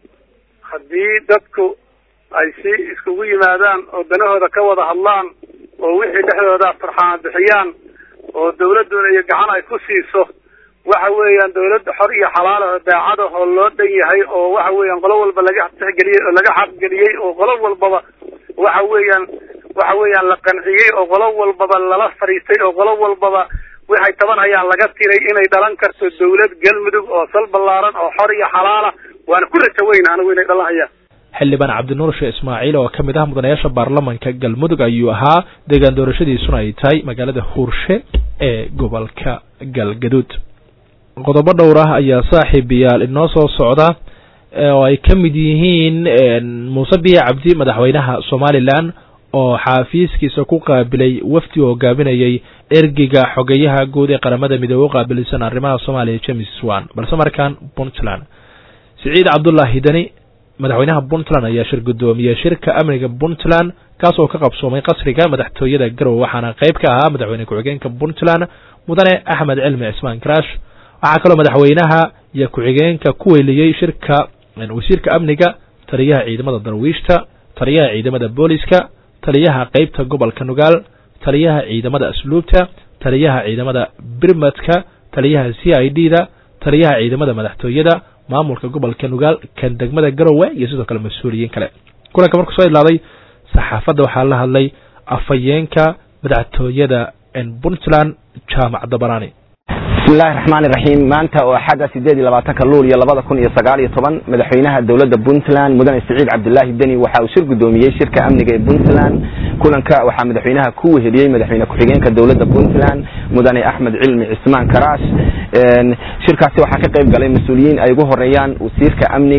haddii dadku ay si iskugu yimaadaan oo danahooda ka wada hadlaan oo wixii dhexdooda farxaan bixiyaan oo dawladduna iyo gacan ay ku siiso waxa weeyaan dawladda xor iyo xalaal oo daacad ah oo loo dhan yahay oo waxa weeyaan qolo walba laga tixgeliyey oo laga xaqgeliyey oo qolo walbaba waxa weeyaan waxa weeyaan la qanciyey oo qolo walbaba lala fadhiistay oo qolo walbaba waxay tabanhayaan laga tiray inay dhalan karto dawlad galmudug oo sal ballaaran oo xor iyo xalaala waana ku rajo weyna anigu inay dhalan hayaan xildhibaan cabdinuur sheekh ismaaciil oo ka mid ah mudanayaasha baarlamanka galmudug ayuu ahaa deegaan doorashadiisuna ay tahay magaalada huurshe ee gobolka galgaduud qodobo dhowr ah ayaa saaxiibayaal inoo soo socda oo ay ka mid yihiin muuse biya cabdi madaxweynaha somalilan oo xaafiiskiisa ku qaabilay wafdi oo hogaaminayay ergiga xogeyaha guud ee qaramada midoobe u qaabilsan arrimaha soomaaliya james wan balse markaan puntland siciid cabdullaahi deni madaxweynaha puntland ayaa shir guddoomiyey shirka amniga puntland kaas oo ka qabsoomay qasriga madaxtooyada garowe waxaana qayb ka ahaa madaxweyne ku-xigeenka puntland mudane axmed cilmi cismaan karaash waxaa kaloo madaxweynaha iyo ku-xigeenka ku weyliyey shirka wasiirka amniga taliyaha ciidamada darwiishta taliyaha ciidamada booliska taliyaha qeybta gobolka nugaal taliyaha ciidamada asluubta taliyaha ciidamada birmadka taliyaha c i d da taliyaha ciidamada madaxtooyada maamulka gobolka nugaal kan degmada garowe iyo sidoo kale mas-uuliyiin kale kulanka markuu soo idlaaday saxaafadda waxaa la hadlay afhayeenka madaxtooyada puntland jaamac dabarani bismillahi raxmaan iraxiim maanta oo axadda sideed iyo labaatanka luul iyo labada kun iyo sagaal iyo toban madaxweynaha dowladda puntland mudane siciid cabdilaahi deni waxa uu shir guddoomiyey shirka amniga ee puntland kulanka waxaa madaxweynaha ku weheliyey madaxweyne ku-xigeenka dowladda puntland mudane axmed cilmi cismaan karaash shirkaasi waxaa ka qayb galay mas-uuliyiin ay ugu horeeyaan wasiirka amniga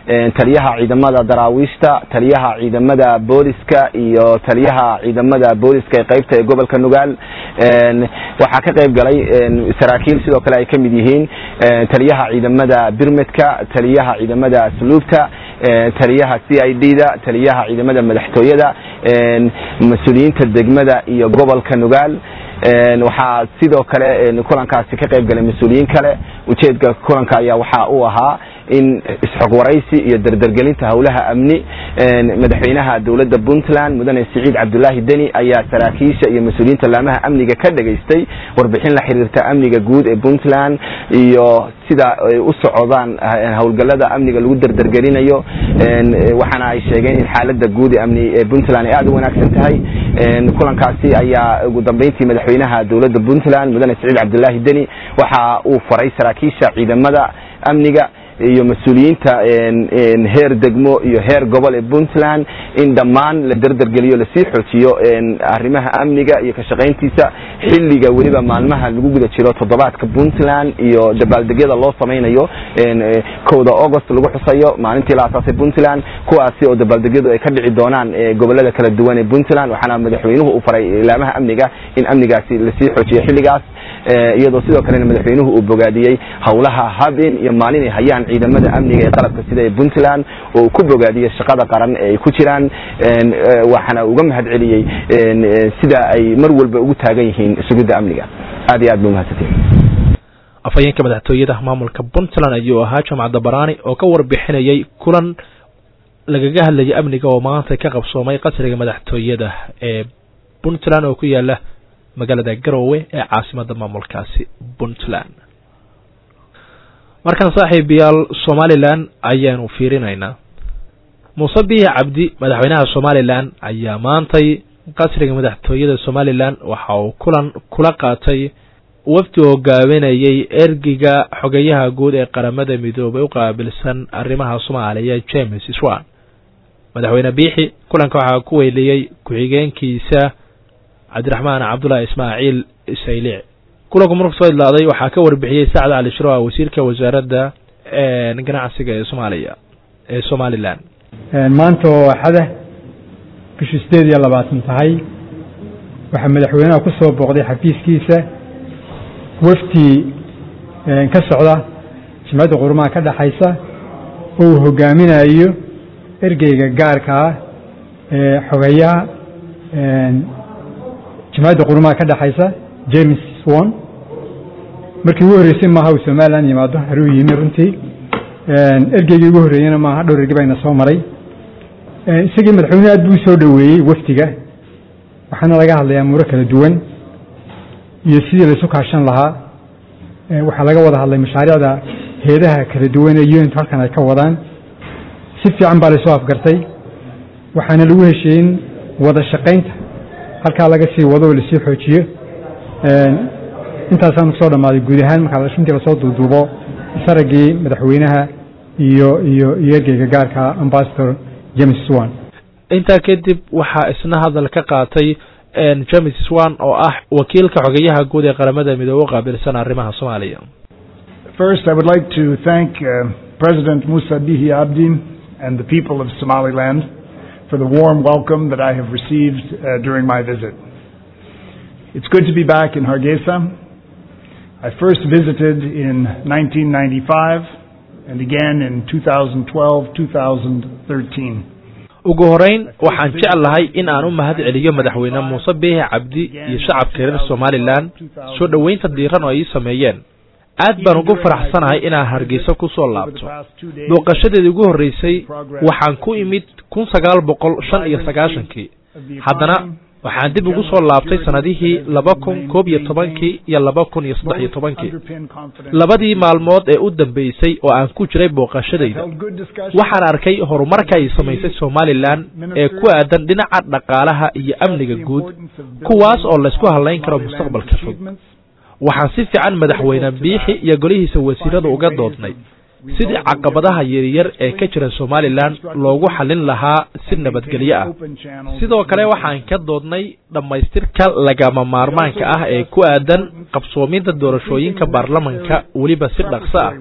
taliyaha ciidamada daraawiishta taliyaha ciidamada booliska iyo taliyaha ciidamada booliska ee qaybta ee gobolka nugaal waxaa ka qayb galay saraakiil sidoo kale ay ka mid yihiin taliyaha ciidamada birmedka taliyaha ciidamada asluubta taliyaha c i d da taliyaha ciidamada madaxtooyada mas-uuliyiinta degmada iyo gobolka nugaal waxaa sidoo kale kulankaasi ka qayb galay mas-uuliyiin kale ujeedka kulanka ayaa waxa uu ahaa in isxog waraysi iyo dardargelinta howlaha amni madaxweynaha dowladda puntland mudane siciid cabdulaahi deni ayaa saraakiisha iyo mas-uuliyiinta laamaha amniga ka dhageystay warbixin la xiriirta amniga guud ee puntland iyo sida ay u socdaan howlgalada amniga lagu dardargelinayo waxaana ay sheegeen in xaalada guud ee amni ee puntland ay aada u wanaagsan tahay kulankaasi ayaa ugu dambeyntii madaxweynaha dowladda puntland mudane siciid cabdulaahi deni waxa uu faray saraakiisha ciidamada amniga iyo mas-uuliyiinta heer degmo iyo heer gobol ee puntland in dhammaan la derdergeliyo lasii xoojiyo arrimaha amniga iyo ka shaqayntiisa xilliga weliba maalmaha lagu guda jiro toddobaadka puntland iyo dabaaldegyada loo samaynayo kowda august lagu xusayo maalintii la asaasay puntland kuwaasi oo dabaaldegyadu ay ka dhici doonaan gobolada kala duwan ee puntland waxaana madaxweynuhu uu faray ilaamaha amniga in amnigaasi lasii xoojiyo xilligaas iyadoo sidoo kalena madaxweynuhu uu bogaadiyey howlaha habeen iyo maalin ay hayaan ciidamada amniga ee qalabka sida ee puntland oo uu ku bogaadiyey shaqada qaran ee ay ku jiraan waxaana uga mahad celiyey sida ay mar walba ugu taagan yihiin sugidda amniga aad iyo aad ba umahadsantihin afhayeenka madaxtooyada maamulka puntland ayuu ahaa jamcadda baraani oo ka warbixinayay kulan lagaga hadlayay amniga oo maanta ka qabsoomay qasriga madaxtooyada ee puntland oo ku yaala magaalada garowe ee caasimada maamulkaasi puntland markan saaxiibayaal somalilan ayaanu fiirinaynaa muuse bihi cabdi madaxweynaha somalilan ayaa maantay qasriga madaxtooyada somalilan waxa uu kulan kula qaatay wafdi hogaaminayay ergiga xogeyaha guud ee qaramada midoobay u qaabilsan arrimaha soomaaliya james swan madaxweyne biixi kulanka waxaa ku weyliyey ku-xigeenkiisa cabdiraxmaan cabdullahi ismaaciil saylic kulanku marku soo idlaaday waxaa ka warbixiyey sacad cali shiro wasiirka wasaaradda ganacsiga ee soomaaliya ee somalilan maanta oo axada bishii sideed iyo labaatan tahay waxaa madaxweynaha ku soo booqday xafiiskiisa wafdi ka socda jimcadda qurumaha ka dhexaysa oo uu hogaaminayo ergeyga gaarka ah ee xogeyaha jimcadda qurumaha ka dhexaysa james swan markii ugu horreysay maaha uu somalilan yimaado haruu yimi runtii ergeygii ugu horreeyena maaha dhowr erge bayna soo maray isagii madaxweyne aad buu usoo dhoweeyey wafdiga waxaana laga hadlayaa muuro kala duwan iyo sidii laysu kaashan lahaa waxaa laga wada hadlay mashaariicda heedaha kala duwan ee unit halkan ay ka wadaan si fiican baa laysoo afgartay waxaana lagu heshiiyin wada shaqaynta halkaa laga sii wado oo lasii xoojiyo intaasaanu kusoo dhammaaday guud ahaan markaa runtii lasoo duuduubo saragii madaxweynaha iyo iyo iyo ergeyga gaarka ambasador james swan intaa kadib waxaa isna hadal ka qaatay james swan oo ah wakiilka xogeyaha guud ee qaramada midoobe u qaabilsan arrimaha soomaaliya First, I would like to thank uh, President Musa Bihi Abdi and the people of Somaliland for the warm welcome that I have received uh, during my visit. It's good to be back in Hargeisa. I first visited in 1995 and again in 2012-2013. ugu horeyn waxaan jeclahay in aan u mahad celiyo madaxweyne muuse biixi cabdi iyo shacabka reer somalilan soo dhoweynta diiran oo ay ii sameeyeen aad baan ugu faraxsanahay inaan hargeysa ku soo laabto booqashadeedii ugu horreysay waxaan ku imid kun sagaal boqol shan iyo sagaashankii haddana waxaan dib ugu soo laabtay sanadihii laba kun koob iyo tobankii iyo laba kun iyo saddex iyo tobankii labadii maalmood ee u dambeysay oo aan ku jiray booqashadayda waxaan arkay horumarka ay samaysay somalilan ee ku aadan dhinaca dhaqaalaha iyo amniga guud kuwaas oo laysku hadlayn karo mustaqbalka fog waxaan si fiican madaxweyne biixi iyo golihiisa wasiirada uga doodnay sidii caqabadaha yaryar ee ka jira somalilan loogu xallin lahaa si nabadgelyo ah sidoo kale waxaan ka doodnay dhammaystirka lagama maarmaanka ah ee ku aadan qabsoominta doorashooyinka baarlamanka weliba si dhaqso ah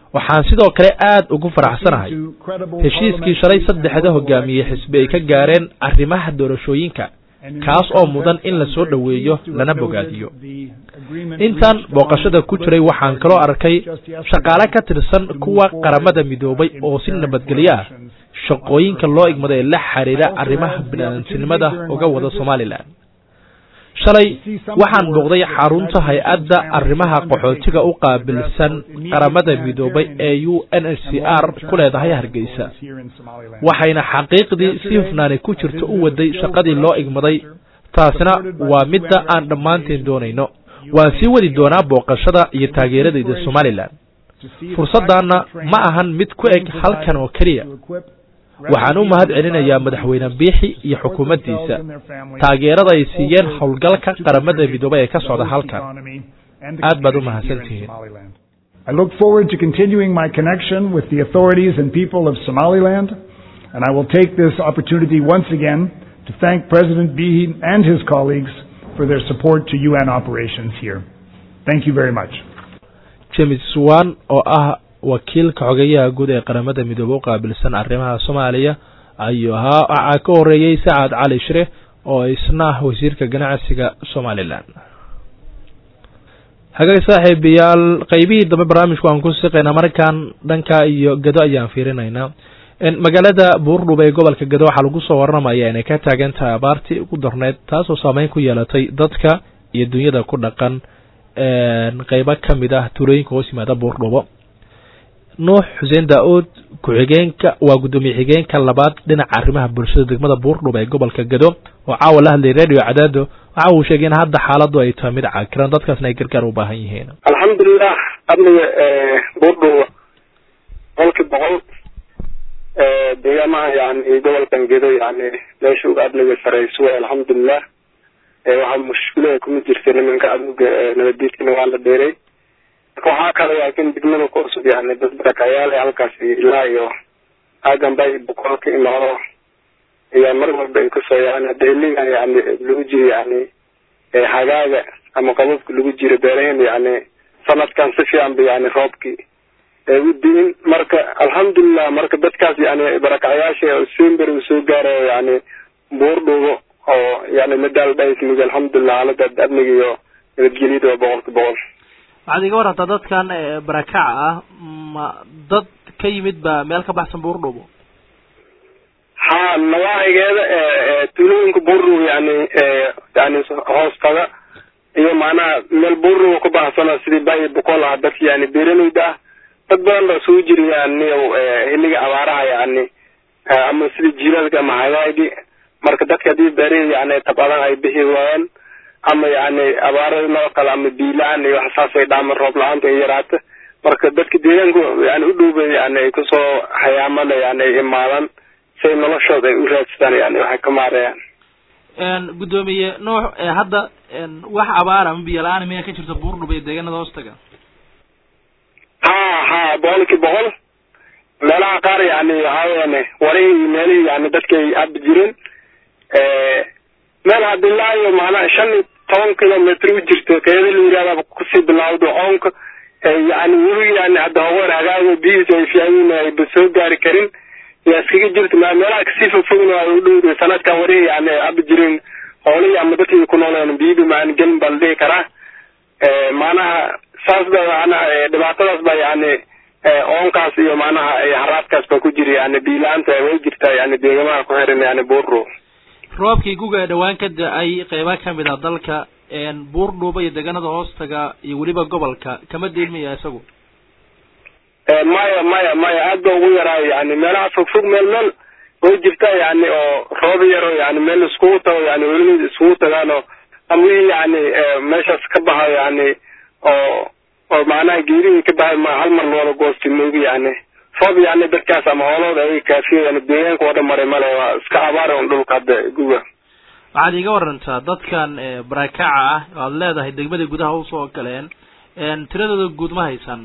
waxaan sidoo kale aad ugu faraxsanahay heshiiskii shalay saddexda hogaamiye xisbi ay ka gaareen arrimaha doorashooyinka kaas oo mudan in la soo dhoweeyo lana bogaadiyo intaan booqashada ku jiray waxaan kaloo arkay shaqaale ka tirsan kuwa qaramada midoobay oo si nabadgelyo ah shaqooyinka loo igmado ee la xiriira arrimaha biniaadantinimada uga wada somalilan shalay waxaan booqday xarunta hay-adda arrimaha qaxootiga u qaabilsan qaramada midoobay ee u n h c r ku leedahay hargeysa waxayna xaqiiqdii si hufnaani ku jirto u waday shaqadii loo igmaday taasina waa midda aan dhammaanteen doonayno waan sii wadi doonaa booqashada iyo taageeradayda somalilan fursaddaanna ma ahan mid ku eg halkan oo keliya waxaan u mahad celinayaa madaxweyne biixi iyo xukuumaddiisa taageerada ay siiyeen howlgalka qaramada midoobay ee ka socda halkan aad baad u mahadsantihiin I look forward to continuing my connection with the authorities and people of Somaliland, and I will take this opportunity once again to thank President Bihi and his colleagues for their support to UN operations here. Thank you very much. james wan oo ah wakiilka xogeyaha guud ee qaramada midoobe u qaabilsan arrimaha soomaaliya ayuu ahaa waxaa ka horeeyey sacad cali shire oo isna ah wasiirka ganacsiga somalilan hagaag saaxiibayaal qeybihii dambe barnaamijku aan ku siqaynaa markaan dhanka iyo gado ayaan fiirinaynaa magaalada buurdhub ee gobolka gado waxaa lagu soo waramaya inay ka taagan tahay abaartii ugu darneyd taasoo saameyn ku yeelatay dadka iyo dunyada ku dhaqan qeybo kamid ah tuulooyinka hoos yimaada buurdhubo nuux xuseen daa-uud ku-xigeenka waa guddoomiye xigeenka labaad dhinaca arrimaha bulshada degmada buurdhub ee gobolka gado oo caawa la hadlayay radio cadaado waxa uu sheegay in hadda xaaladu ay tahay mid cakiran dadkaasna ay gargaar u baahan yihiin alxamdulilah amniga buurdhuba boqolkii boqol deegaamaha yani gobolkan gedo yani meesha uga amniga sareyso way alxamdulilah waxaa mushkilada kuma jirta nimanka aduga nabadiidkana waa la dheeray marka waxaa kale laakiin degmada ku cusub yani dad barakayaal halkaasi ilaa iyo aaganba boqol ka imaado ayaa mar walba ay kusoo yani hadda xiligan yani lagu jiro yani hagaaga ama qababka lagu jiro beerahen yani sanadkan si fiican ba yani roobkii u diin marka alxamdulilah marka dadkaas yani barakacayaasha sember uu soo gaarayo yani buurdhugo oo yani madaal dhaysmig alxamdulilah xaalada amniga iyo nabadgelyada waa boqolka boqol waxaad iga warantaa dadkan barakaca ah ma dad ka yimid ba meel ka baxsan buurdhubo ha nawaahigeeda tuulooyinka buurdhubo yani yani hoostaga iyo macnaha meel buurdhubo ku baxsana sidii bayi boqol ah dadka yani beeraleyda ah dad badan baa soo jira yani xiliga abaaraha yani ama sida jiilaalka ama hagaagi marka dadka haddii beerihii yani tabadan ay bixi waayaan ama yani abaarada noo kale ama biilaan iyo wax saasay dhaaman roob la-aanta ay yaraata marka dadka deegaanka yani u dhowba yani ay kusoo hayaamada yani ay imaadaan si ay noloshooda ay u raadsadaan yani waxay ka maarayaan guddoomiye nuux hadda wax abaara ama biyo la-aan miyaa ka jirta buurdhub iyo deegaanada hoostaga ha ha boqolkii boqol meelaha qaar yani waxaaweene warihii meelihii yani dadka ay abi jireen meel hadda ilaa iyo maanaa shan iyo toban kilometr u jirto keeda la yihahda kusii bilawdo oonka yani weli yani hadda haween hagaaga bihiisa ay fiican ayba soo gaari karin yaa iskaga jirta ma meelaha kasii fogfogna ay u dhowda sanadkan warihi yani abi jireen hoolihii ama dadkii ku nooleen biyiba maan gelin baa la dhihi karaa maanaha saas ba maanaha dhibaatadaas ba yani oonkaas iyo maanaha haraadkaas baa ku jira yani biila-aanta way jirtaa yani deegamaha ku xiran yani buurro roobkii guga dhawaan ka da-ay qeyba kamid ah dalka buurdhuuba iyo deegaanada hoostaga iyo weliba gobolka kama deelmaya isagu maya maya maya aad ba ugu yaraayo yani meelaha fogfog meel meel way jirtaa yani oo roob yaro yani meel iskugu tago yani welinid iskugu tagaan oo ama wixii yani meeshaas ka baxayo yani oo oo macnaha geerihii ka baxay ma hal mar loola goosti moogi yani roob yani dadkaas ama hoolooda ay kaafiyo yani deegaanka oo dhan maray male waa iska abaara un dhulka hadda guga waxaad iiga warantaa dadkan barakaca ah oo aad leedahay degmada gudaha usoo galeen tiradooda guud ma haysan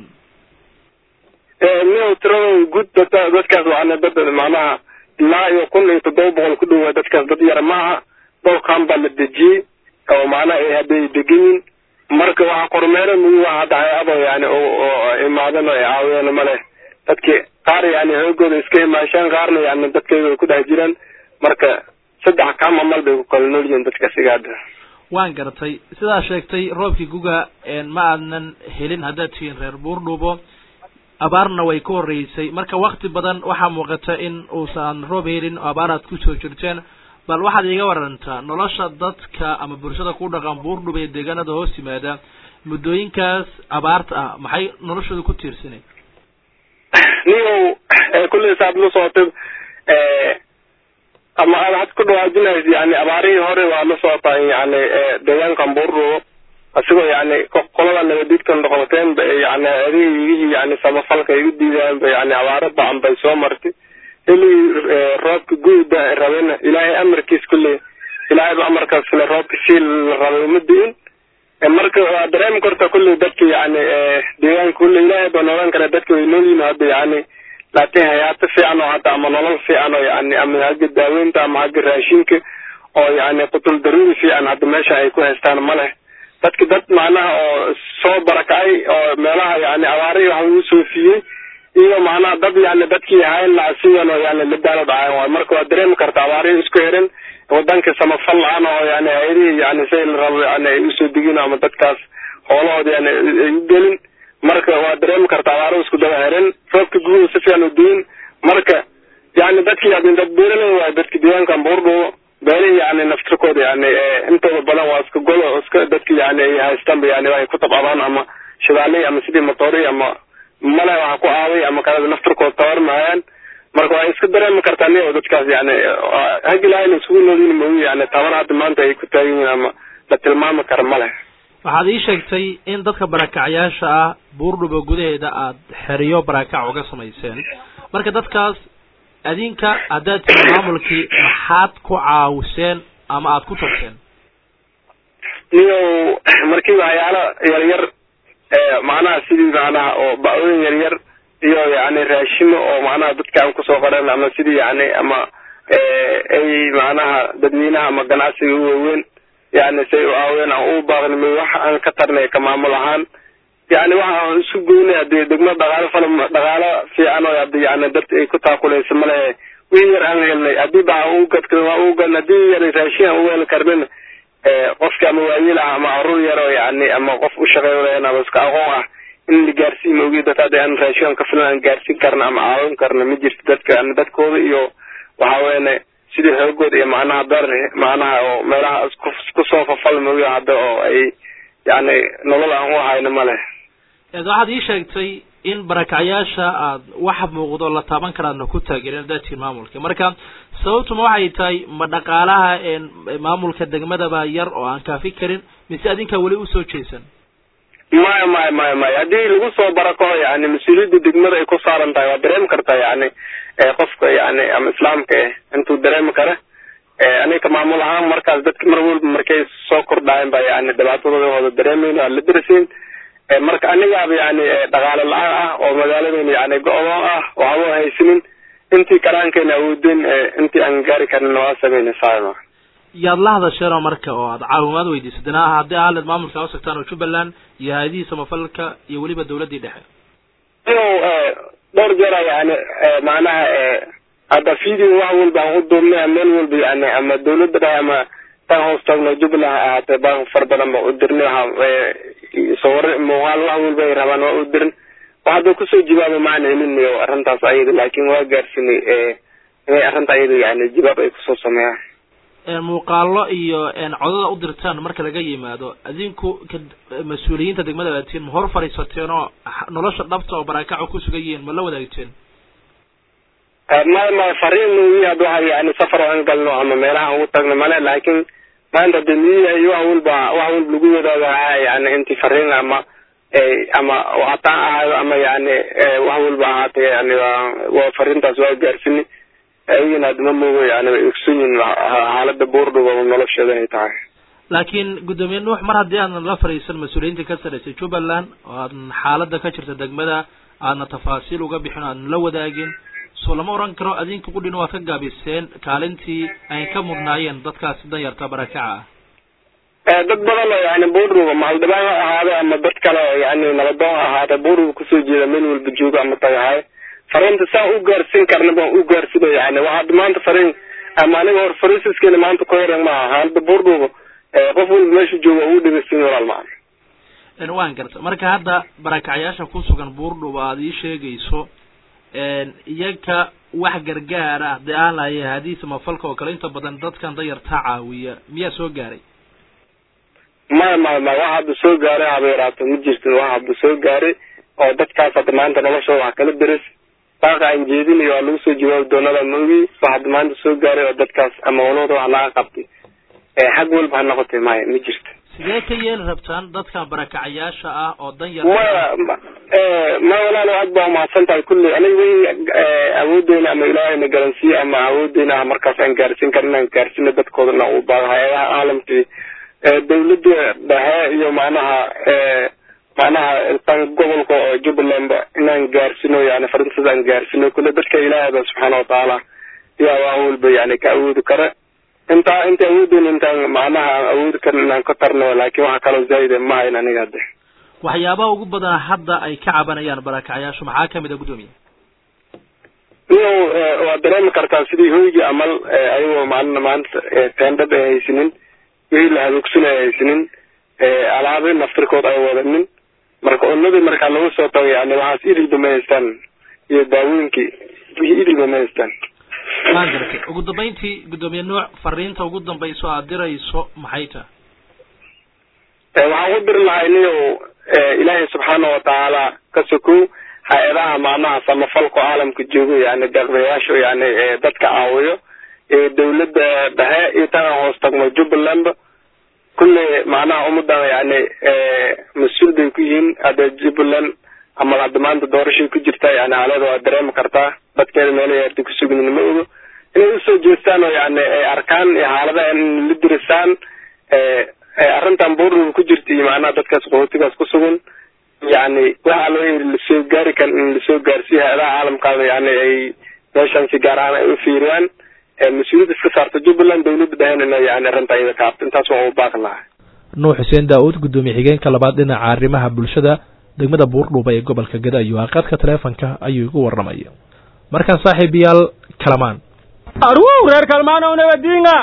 mio tiradooda guud dada dadkaas waana dad macnaha ilaa iyo kun iyo toddoba boqol ku dhowa dadkaas dad yar maaha dhowrkan baa la dejiyey oo macnaha ay hadday degan yihin marka waxa kormeero mugu waa hadda hay-ado yani oo imaadan oo caawiyaan male dadki qaar yani xoogooda iska imaashaan qaarna yani dadkayga ku dhex jiraan marka saddex kaam amal bay ku kala nool yihiin dadka siga hadda waan garatay sidaa sheegtay roobkii guga ma aadnan helin haddaad tihiin reer buurdhubo abaarna way ka horreysay marka wakti badan waxaa muuqata in uusan roob helin oo abaar aad kusoo jirteen bal waxaad iiga warantaa nolosha dadka ama bulshada ku dhaqan buurdhub ee deegaanada hoos yimaada muddooyinkaas abaarta ah maxay noloshooda ku tiirsanay niyow kulley saad la socotay ama aad had ku dhawaajinaysa yani abaarihii hore waa la socotaa yani deegaankan buurdhubo asigoo yani qolada nabadiidka noqoteen ba yani adeegihii yani samafalka ay u diidaan ba yani abaaro bacan bay soo martay xilli roobka guuda rabena ilaahay amarkiis kulley ilaahay ba amarkaas le roobka sii la rabay uma diin marka waa dareemi karta kulley dadka yani deegaanka kulley ilaahay baa noolan kara dadka way nool yihin hadda yani laakiin hayaato fiican oo hadda ama nolol fiican oo yani ama hagga daaweynta ama hagga raashinka oo yani qutul daruuri fiican hadda meesha ay ku haystaan ma leh dadki dad macnaha oo soo barakacay oo meelaha yani abaarihii wax lagu soofiyey iyo macnaha dad yani dadkii hayn laha sidan oo yani la daala dhacayn waay marka waa dareemi karta abaarihii isku xiran wadanka samafal la-aan oo yani hayadihii yani say la rabo yani ay usoo degin ama dadkaas hoolahooda yani ay u gelin marka waa dareemi karta abaaro isku daba xiran roobka guuda si fiican u diin marka yani dadki yani dad beeraley waay dadka deegaankan buurdhubo beelihii yani naftirkooda yani intooda badan waa iska golo iska dadka yani ay haystaanba yani ay ku tabcadaan ama shidaaley ama sidii motoori ama male waxa ku aaday ama kalada naftirkooda tabar mahayaan marka waa iska dareemi kartaa niyo dadkaas yani hag ilaahayna isugu noolyihin mooyi yani tabar hadda maanta ay ku taagan yihiin ama la tilmaami kara ma leh waxaad ii sheegtay in dadka barakacyaasha ah buurdhubo gudaheeda aad xeriyo barakac uga samayseen marka dadkaas adinka haddaad tihi maamulkii maxaad ku caawiseen ama aada ku tagteen niyow markii waxyaalo yaryar macnaha sidii macnaha oo ba-ooyin yaryar iyo yani raashimo oo macnaha dadka aan kusoo qaran ama sidii yani ama ay macnaha dadweynaha ama ganacsiga u waaweyn yani say u aaween aan u baaqnimay waxa aan ka tarnay ka maamul ahaan yani waxa aan isu goynay hadii degmo dhaqaalo fala dhaqaalo fiican oo hadii yani dad ay ku taakulaysa malehe wii yar aan helnay hadii ba u gadka waa u gan hadii yar raashin aan u heli karnin qofka ama waayil ah ama carruur yar oo yani ama qof u shaqeyn ama iska aqoon ah in la gaarsiin moogi dad hadda aan raashin ka filan aan gaarsiin karna ama caawin karna ma jirto dadka dadkooda iyo waxa weene sidii xoogooda iyo macnaha dar macnaha oo meelaha kusoo fafal moogi hadda oo ay yani nolol aan u hayno ma leh waxaad ii sheegtay in barakacyaasha aad wax muuqdo la taaban karaadna ku taageereen haddaad tihiin maamulka marka sababtuma waxay tahay ma dhaqaalaha maamulka degmadaba yar oo aan kaafi karin mise adinkaa weli usoo jeesan maya maya maya maya haddii lagu soo barakaco yani mas-uuliyadda degmada ay ku saaran tahay waa dareemi kartaa yani qofka yani ama islaamka eh intuu dareemi kara aniga maamul ahaan markaas dadka mar walba markay soo kordhaayeen ba yani dhibaatadooda wada dareemeyn waa la darasin marka anigaaba yani dhaqaale la-aan ah oo magaaladeena yani go-doon ah waxba haysanin intii karaankeena awoodeen intii aan gaari karin waa sameyna saama yaad la hadasheenoo marka oo aad caawimaad weydiisateen ah haddii ahaled maamulka a usagtaan oo jubbaland iyo hay-adihii samafalka iyo weliba dawladdii dhexe inu dhowr jeera yani macnaha hadda video wax walba aan u duubnay meel walba yani ama dawladda dhexe ama tan hoos taagno jubbaland ha ahaatee baan far badan ba u dirnay waxa sawir muuqaal wax walba ay rabaan waa u dirin waxada kusoo jawaaba macna helinayo arrintaas ayada laakin waa gaarsinay inay arrinta ayada yani jawaab ay kusoo sameeyaan muuqaalo iyo codada u dirtaan marka laga yimaado adinku mas-uuliyiinta degmada baatiin ma hor fadhiisateen oo nolosha dhabta oo barakaco ku sugan yihiin ma la wadaagteen maya maya fariin nuuyi had waxa yani safar aan galno ama meelaha ugu tagno male laakin maanta de miyiha iyo wax walba wax walba lagu wadaaga yani inti fariin ama ama hataan ahaado ama yani wax walba ahaata yani waa fariintaas waa gaarsini ayagana adma moogo yani way ogson yihin xaalada buurdhuba nolosheeda ay tahay laakiin guddoomiye nuux mar haddii aadan la fadhiisan mas-uuliyiinta ka sarreysay jubbaland oo aadan xaalada ka jirta degmada aadna tafaasiil uga bixin o aadan la wadaagin so lama oran karo adinka qudhina waad ka gaabiseen kaalintii ay ka mudnaayeen dadkaasi danyarta barakaca dad badan oo yani buurruga mahaldhibaan ha ahaade ama dad kale oo yani nabadoon ha ahaade buurruga kusoo jeeda meel walba joogo ama tagahay fariinta saan u gaarsiin karna baan u gaarsida yani waxaad maanta fariin ama aniga hor fariisiskeena maanta ku yaran maaha hadda buurruga qof walba meesha jooga ugu dhegeysin walaal macan waan garta marka hadda barakacyaasha ku sugan buurdhuba aad ii sheegayso iyaga wax gargaar ah dee aan lahay haadiis mafalka oo kale inta badan dadkan dayartaa caawiya miyaa soo gaaray maya maya maya wax hadda soo gaaray haba yaraato ma jirto wax hadda soo gaaray oo dadkaas hadda maanta noloshooda wax kala deris baaqa aan jeedinayo waa lagu soo jawaabi doonada ma ogi wax hadda maanta soo gaaray oo dadkaas ama walooda wax laga qabtay xag walba ha noqotay maya ma jirto sidee ka yeeli rabtaan dadkan barakacayaasha ah oo dan yar maya ma walaal aad baa umahadsan tahay kulli aniga wi awoodeyna ama ilaahayna garansiiye ama awoodeyna ah markaas aan gaarsiin karin inaan gaarsino dadkoodana u baaga hay-adaha caalamkii dawladda dhexe iyo macnaha macnaha tan gobolka oo jubbaland inaan gaarsino yani farintaas aan gaarsino kulle dadka ilaahayba subxaana watacaala yaa wax walba yani ka awoodi kara intaa inta awoodeyna intaan macnaha aan awoodi karin inaan ka tarno laakin waxa kaloo zaayida ma hayn aniga hadde waxyaabaha ugu badan hadda ay ka cabanayaan barakacyaashu maxaa kamid a guddoomiye niyow waad dareemi kartaa sidii hoygii amal ayagoo maalin maanta teendhad ay haysanin wixii la hadoogsan ay haysanin alaabi naftirkood ay wadanin marka cunadii markaa lagu soo tago yani waxaas idilba ma haystaan iyo daawooyinkii wixii idilba ma haystaan waan gartay ugu dambayntii guddoomiye nuuc fariinta ugu dambayso aad dirayso maxay tahay waxaan ku diri lahay niyow ilaahay subxaana watacaala ka sokow hay-adaha macnaha samafalka caalamka joogo yani deeqdayaasha yani dadka caawiyo dawladda dhexe iyo tan aan hoos tagno jubbaland kulle macnaha ummadan yani mas-uul bay ku yihiin hadda jubbaland ama hadda maanta doorashay ku jirta yani haleeda waa dareemi kartaa dadkeeda meelaha yarta kusugnin ma ogo inay usoo jeestaan oo yani ay arkaan iyo xaaladaha in la dirisaan arrintan buurruga ku jirta iyo macnaha dadkaas qaxootigaas ku sugan yani waxa loo yiri lasoo gaari kan in lasoo gaarsiiyo hay-adaha caalamkaada yani ay meeshan si gaar ahaan ay u fiiriyaan mas-uuliyadda iska saarta jubbaland dawladda dhehen ina yani arrinta iyada ka habta intaas waa u baaqi lahaa nuux xuseen daa-uud guddoomiye xigeenka labaad dhinaca arrimaha bulshada degmada buurdhuuba ee gobolka gadayo aqadka taleefonka ayuu igu warramaya markaan saaxiibayaal kalamaan arwow reer kalmaanow nabadiinga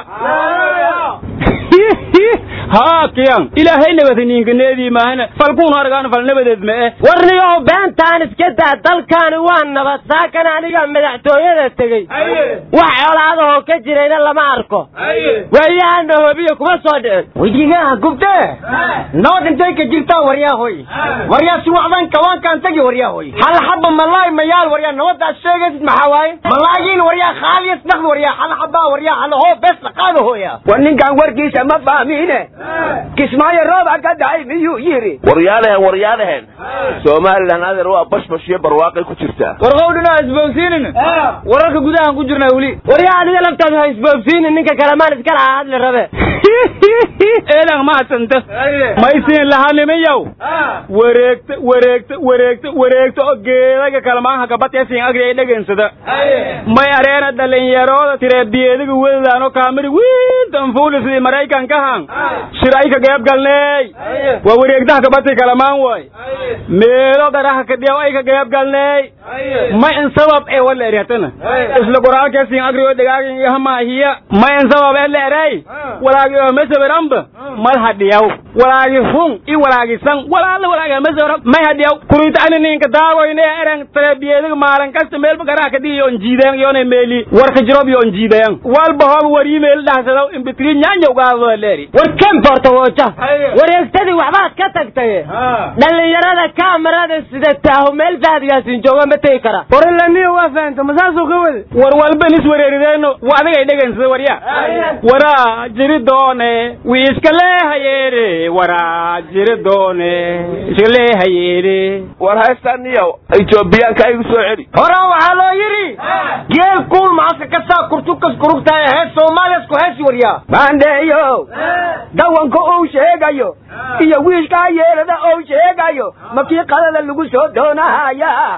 haa kiyan ilaahay nabadiniinkaneedii maahane falkuun argaan fal nabadeed ma eh warniyow beentaan iska daa dalkaani waa nabad saakan aniga madaxtooyada tegey wax colaadahoo ka jirayna lama arko waayahana hobiyo kuma soo dhicin wejigaha gubtee nabad intay ka jirtaa waryaahoy waryaa si wacdan kawaankaan tagi waryaahoy hal xaba malaay mayaal waryaa nabadaas sheegaysid maxaa waaye malaayiin waryaa khaaliyas dhaqd waryaa hal xabaa waryaa halahoo bees dhaqaada hooya war ninkan warkiisa ma fahmiine kismaayo rooba ka dhacay miyuu yidhi waryaadaheen waryaadaheen somalilan adeer waa bashbash iyo barwaaqay ku jirtaa warqowdhina isboogsiinin wararka gudahaan ku jirnaa weli waryaa adiga laftaadu ha isboogsiinin ninka kalamaan iska lahaa hadli rabe eedan mahadsanta maysiin lahanimiyow wareegta wareegta wareegta wareegta oo geedaga kalamaanha gabateesiin agri ay dhegansada may areena dhalinyarooda tireebiyeediga wedadaano kaamiri wiintan fuuli sidii maraykankahan shir ay ka geeb galneey waa wareegdaha gabati kalamaan waay meelo daraha kadhiyaw ay ka geeb galneey may in sabab ee wala ereetana isla qoraalkeesiin agri oo dhagaagin iyo hamaahiya may in sabab ee la erey walaagi oo mesaberanba mal hadhiyaw walaagi hun i walaagi san walaala walaaga mesabera may hadhiyaw kurita ani ninka daagoyne eren tarebiyeediga maalan kasta meelba garaha kadhiya yoon jiideen yoona meeli warka jirob yoon jiidayan walba hooba warii meel dhaxsadaw imbitri nyaanyaw gaadoo leeri war kemborta wooja wareegtadii waxbaad ka tagtaye dhallinyarada kaamarada sida taahu meel faadigaasiin jooga ma tegi kara waralaniyo waa fahamta masaasuu ka wade war walban is wareerideeno wa adigay dhegansada warya waraa jiri doone wii iska leehayeere waraa jiri doone iska leehayeere war haystaniyow etoobiyaanka igu soo celi horaa waxaa loo yidhi geel kuul macadka ka saa kurtukas kurugtahay hees soomaaliyasku heesi waryaa maandheeyo dawanka uu sheegayo iyo wiishkaa yeelada uu sheegayo makii qadada lagu soo doonahaya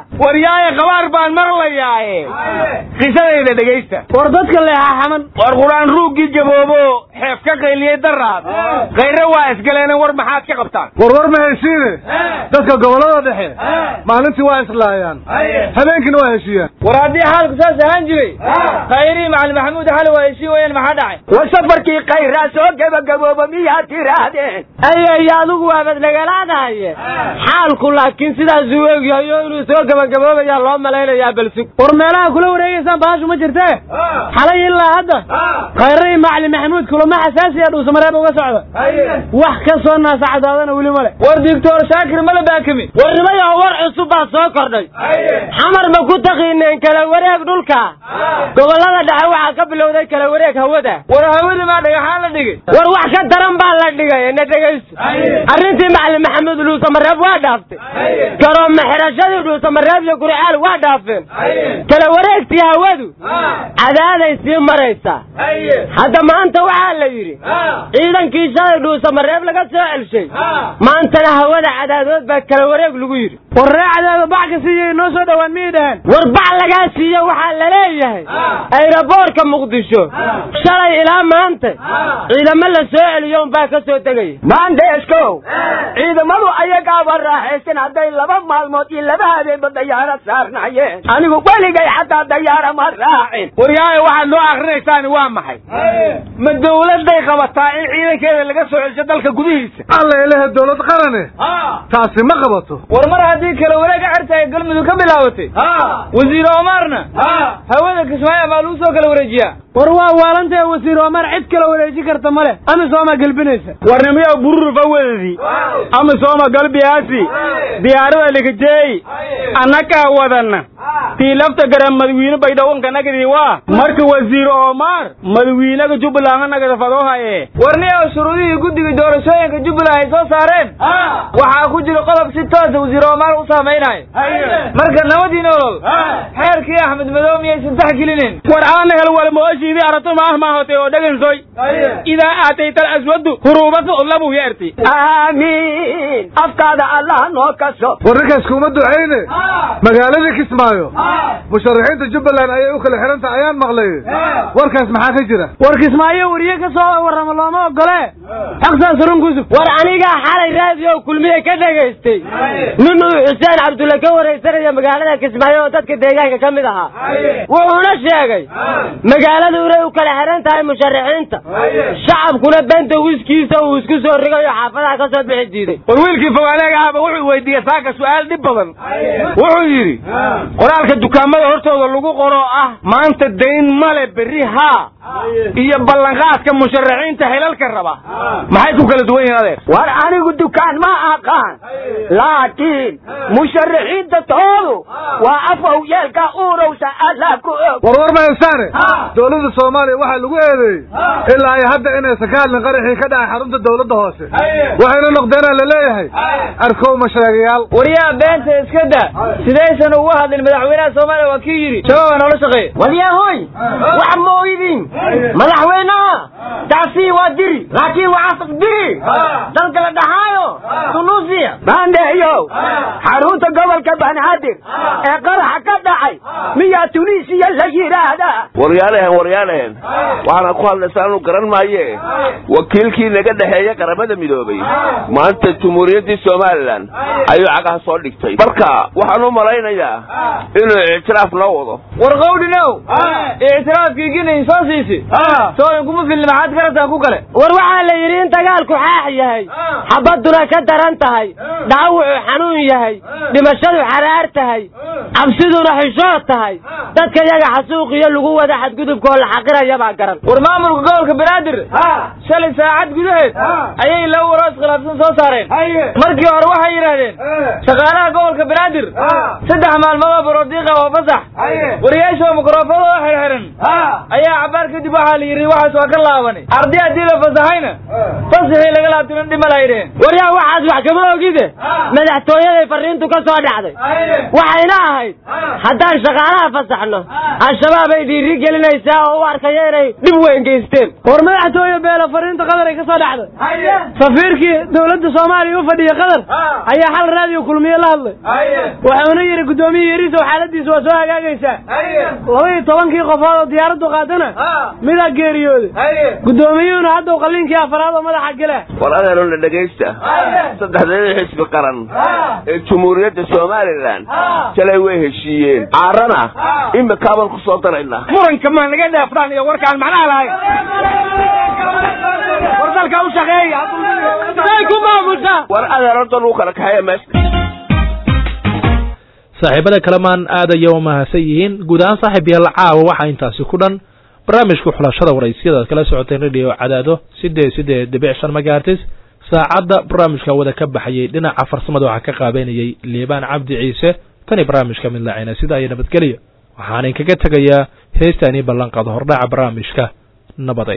waryaaye qabaar baan maqlayaaye qisadayda dhegaysta war dadka leexaa xaman war qur-aan ruuggii jaboobo xeef ka qayliyey daraad khayre waa isgaleena war maxaad ka qabtaan war war ma heshiine dadka gobollada dhexe maalintii waa islaayaan habeenkiina waa heshiiyaan war haddii xaalku saas ahaan jiray khayrii macalin maxamuud xali waa heshiin wayaan maxaa dhacay war safarkii khayraa soo gebagabooba miyaad tiraahdeen ayay adigu waabad nagalaadahaye xaalku laakiin sidaas uu egyahayo inuu soo gebagaboobayaa loo malaynayaa balsug war meelaha kula wareegaysaan bahashu ma jirtee xalay ilaa hadda khayradii macalin maxamuud kulamo xasaasiya dhuusamareeb uga socda wax ka soo naasacadaadana weli male war doctor shaakir mala baakami war nimayaho war cusub baa soo kordhay xamar ma ku taqiineen kala wareeg dhulka gobollada dhexe waxaa ka bilowday kala wareeg hawada war hawada maa dhagaxaan la dhigay war wax ka daran baa la dhigay na dhegayso arrintii macalin maxamuud dhuusamareeb waa dhaaftay garooma xirashadii dhuusamareeb iyo guriceel waa dhaafeen kala wareegtii hawadu cadaaday sii maraysaa hadda maanta waxaa la yidhi ciidankii shalay dhuusamareeb laga soo celshay maantana hawada cadaadood baa kala wareeg lagu yidhi war ree cadaado bax ka siiyey noo soo dhowaan miyay dhaheen war bac lagaa siiyo waxaa la leeyahay ayraboorka muqdisho shalay ilaa maanta ciidamo la soo celiyo unbaa ka soo tegaya maandeeskow ciidamadu ayagaaba raaxaysan hadday laba maalmood iyo laba habeenba dayaaro saarnaayeen anigu weligay xataa dayaara ma raacin waryaaye waxaad noo akrinaysaan waa maxay ma dawladday qabataa in ciidankeeda laga soo celsho dalka gudihiisa alla ilaha dawlad qarane taasi ma qabato war mar haddii kala wareega xertahay galmudug ka bilaabatay wasiir omarna hawada kismaayo maa lagu soo kala wareejiyaa war waa waalantae wasiir omar cid kala wareeji karta male amisooma gelbinaysa warnimiyo burur fawadadii amisooma galbiyaasi diyaarada ligajeey annagaa wadana tii lafta garan madawiine baydhawanka nagadii waa marka wasiir omar madawiinaga jubbaland nagada fadoohaye warniyo shuruudihii guddiga doorashooyinka jubbaland ay soo saareen waxaa ku jira qodob si toosa wasiir omar u saamaynayo marka nabadii nolol xeerkii axmed madow miyaysan tax gelinin war aana hel walmooshiidii arato maah maahotay oo dhegansoy idaa aatayta alaswadu huruubatu labu yeerti aamiin afkaada allah noo kaso war ninkaas kuma ducayne magaaladii kismaayo musharaxiinta jubbaland ayay u kala xihan tahay ayaan maqlay warkaas maxaa ka jira war kismaayo weriye ka soo warrama looma ogole xaqsaas runkusub war anigaa xalay raadiyo kulmiye ka dhegaystay nin uu xuseen cabdulle ka waraysanaya magaalada kismaayo oo dadka deegaanka ka mid ahaa wuxuuna sheegay magaaladu inay u kala xihan tahay musharaxiinta shacabkuna benta wiskiisa uu isku soo rigayo xaafadaha ka soo bixi diiday war wiilkii fogaaleega ahba wuxuu weydiiyey saaka su'aal dhib badan wuxuu yidhi qoraalka dukaamada hortooda lagu qoro ah maanta dayn male berri haa iyo ballanqaadka musharaxiinta xilalka raba maxay ku kala duwan yihiin adeer war anigu dukaan ma aqaan laakiin musharaxiinta toodu waa afow yeelka uurowsa allah ku og war war ma haysaane dowladda soomaaliya waxaa lagu eedeeyey ilaa ay hadda inaysan ka hadlin qaraxii ka dhacay xarunta dowladda hoose waxayna noqdeenaa la leeyahay arkow masheegayaal waryaa beenta iska da sidaysan ugu hadlin madaxweynaha soomaaliya waa kii yidhi shabaabaa noola shaqeeya walyahoy wax mooydin madaxweynaha taasi waa diri laakiin waxaas diri dalka la dhaxaayo tunuusiya maandeeyow xarunta gobolka banaadir ee qaraxa ka dhacay miyaa tunisiya la yidhaahdaa waryaalehen waryaalehen waxaana ku hadlaysaa anu garan maaye wakiilkii naga dhexeeya qaramada midoobay maanta jumhuuriyaddii somalilan ayuu cagaha soo dhigtay marka waxaan u malaynayaa inuu ictiraaf noo wado war qawdhinow ictiraafkii ginayn soo siisi sooyin kuma filni maxaad garataan ku kale war waxaa la yidhi in dagaalku xaax yahay xabadduna ka daran tahay dhaawucu xanuun yahay dhimashadu xaraar tahay cabsiduna xishood tahay dadka yaga xasuuqiyo lagu wada xadgudubkaoo la xaqiraya baa garan war maamulka gobolka banaadir shalay saacad gudaheed ayay laba waroo iskhilaafsan soo saareen markii hore waxay yidhaahdeen shaqaalaha gobolka banaadir saddex maalmood oo barodiiqa oo fasax wariyaasha oo mikroofadooda xirxiran ayaa cabaar kadib waxaa la yidhi waxaas waa ka laabanay arday haddii la fasaxayna fasaxii laga laabtiman dhima la yidheen waryaa waxaas wax kama ogide madaxtooyaday fariintu ka soo dhacday waxayna ahayd haddaan shaqa macnaha fasaxno al-shabaab ay dhiiri gelinaysaa oo u arkaya inay dhib weyn geysteen war madaxtooye beelo fariinta qadar ay ka soo dhacday safiirkii dowladda soomaaliya u fadhiya qadar ayaa xal raadiyo kulmiye la hadlay wuxuuna yidhi guddoomiye yariisow xaaladiisa waa soo hagaagaysaa laba iyo tobankii qofood oo diyaaraddu qaadana midaa geeriyooday guddoomiyuhuna haddaw qalliinkii afaraad oo madaxa gela war adeerona dhegaysta saddexdeeda xisbi qaran ee jumhuuriyadda somalilan shalay way heshiiyeen caarana imikaabaan ku soo daraynaa muranka ma naga dheefdaan iyo warkaan macnaha lahayn war dalka u shaqeeya ku maamusha war adeer horta lagu kala kaxeeya meesha saaxiibada kalemaan aad aya u mahadsan yihiin guud ahaan saaxiib yaal caawa waxaa intaasi ku dhan barnaamijka xulashada waraysyada aad kala socoteen radio cadaado sideed sideed dhibic shan megaartis saacadda barnaamijka wada ka baxayay dhinaca farsamada waxaa ka qaabeynayay liibaan cabdi ciise tani barnaamijka mid laacina sida ay nabadgelyo waxaan inkaga tegayaa heestaanii ballanqaado hordhaca barnaamijka nabaday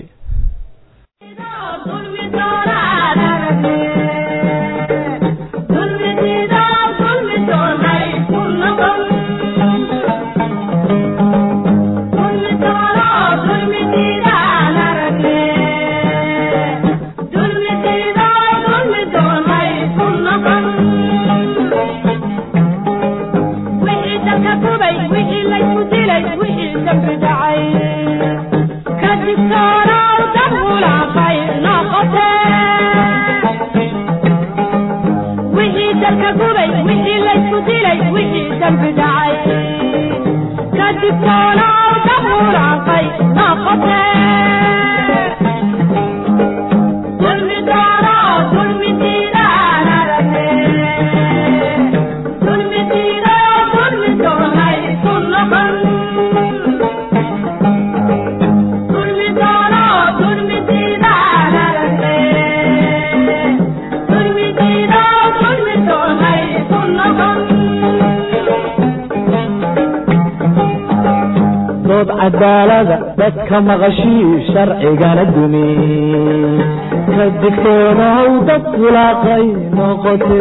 dood cadaalada dadka maqashii sharcigana dumi ka digtoonaw dad fulaaqay noqote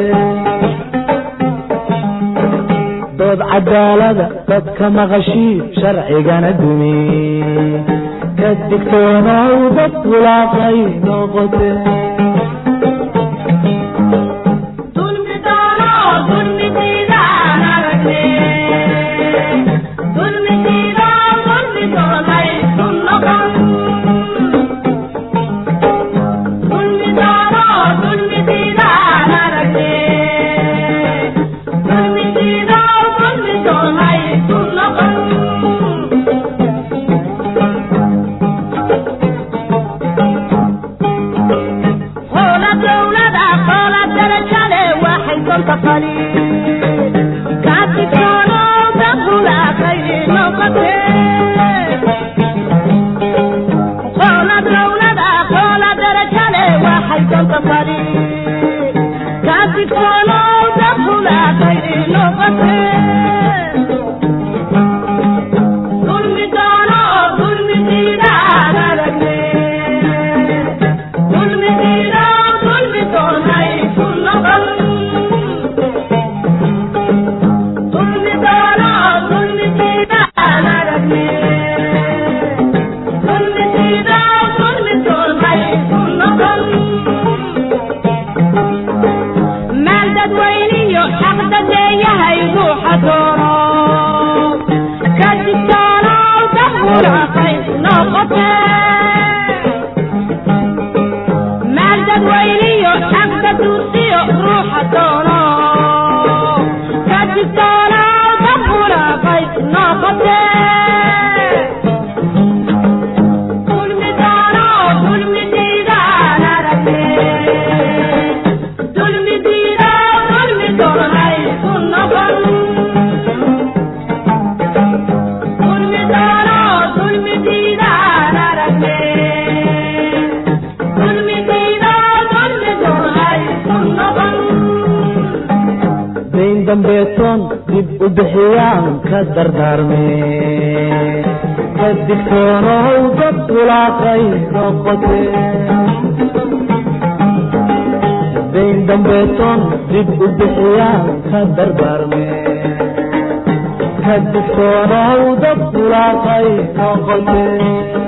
dood cadaalada dadka maqashii sharcigana dumi ka digtoonaw dad fulaaqay noqote dambeetoon dib u bixiyaan ka dardaarme ka digtoonow dad fulaaqay noqote dayn dambeetoon dib u bixiyaan ka dardaarme ka digtoonow dad bulaaqay noqote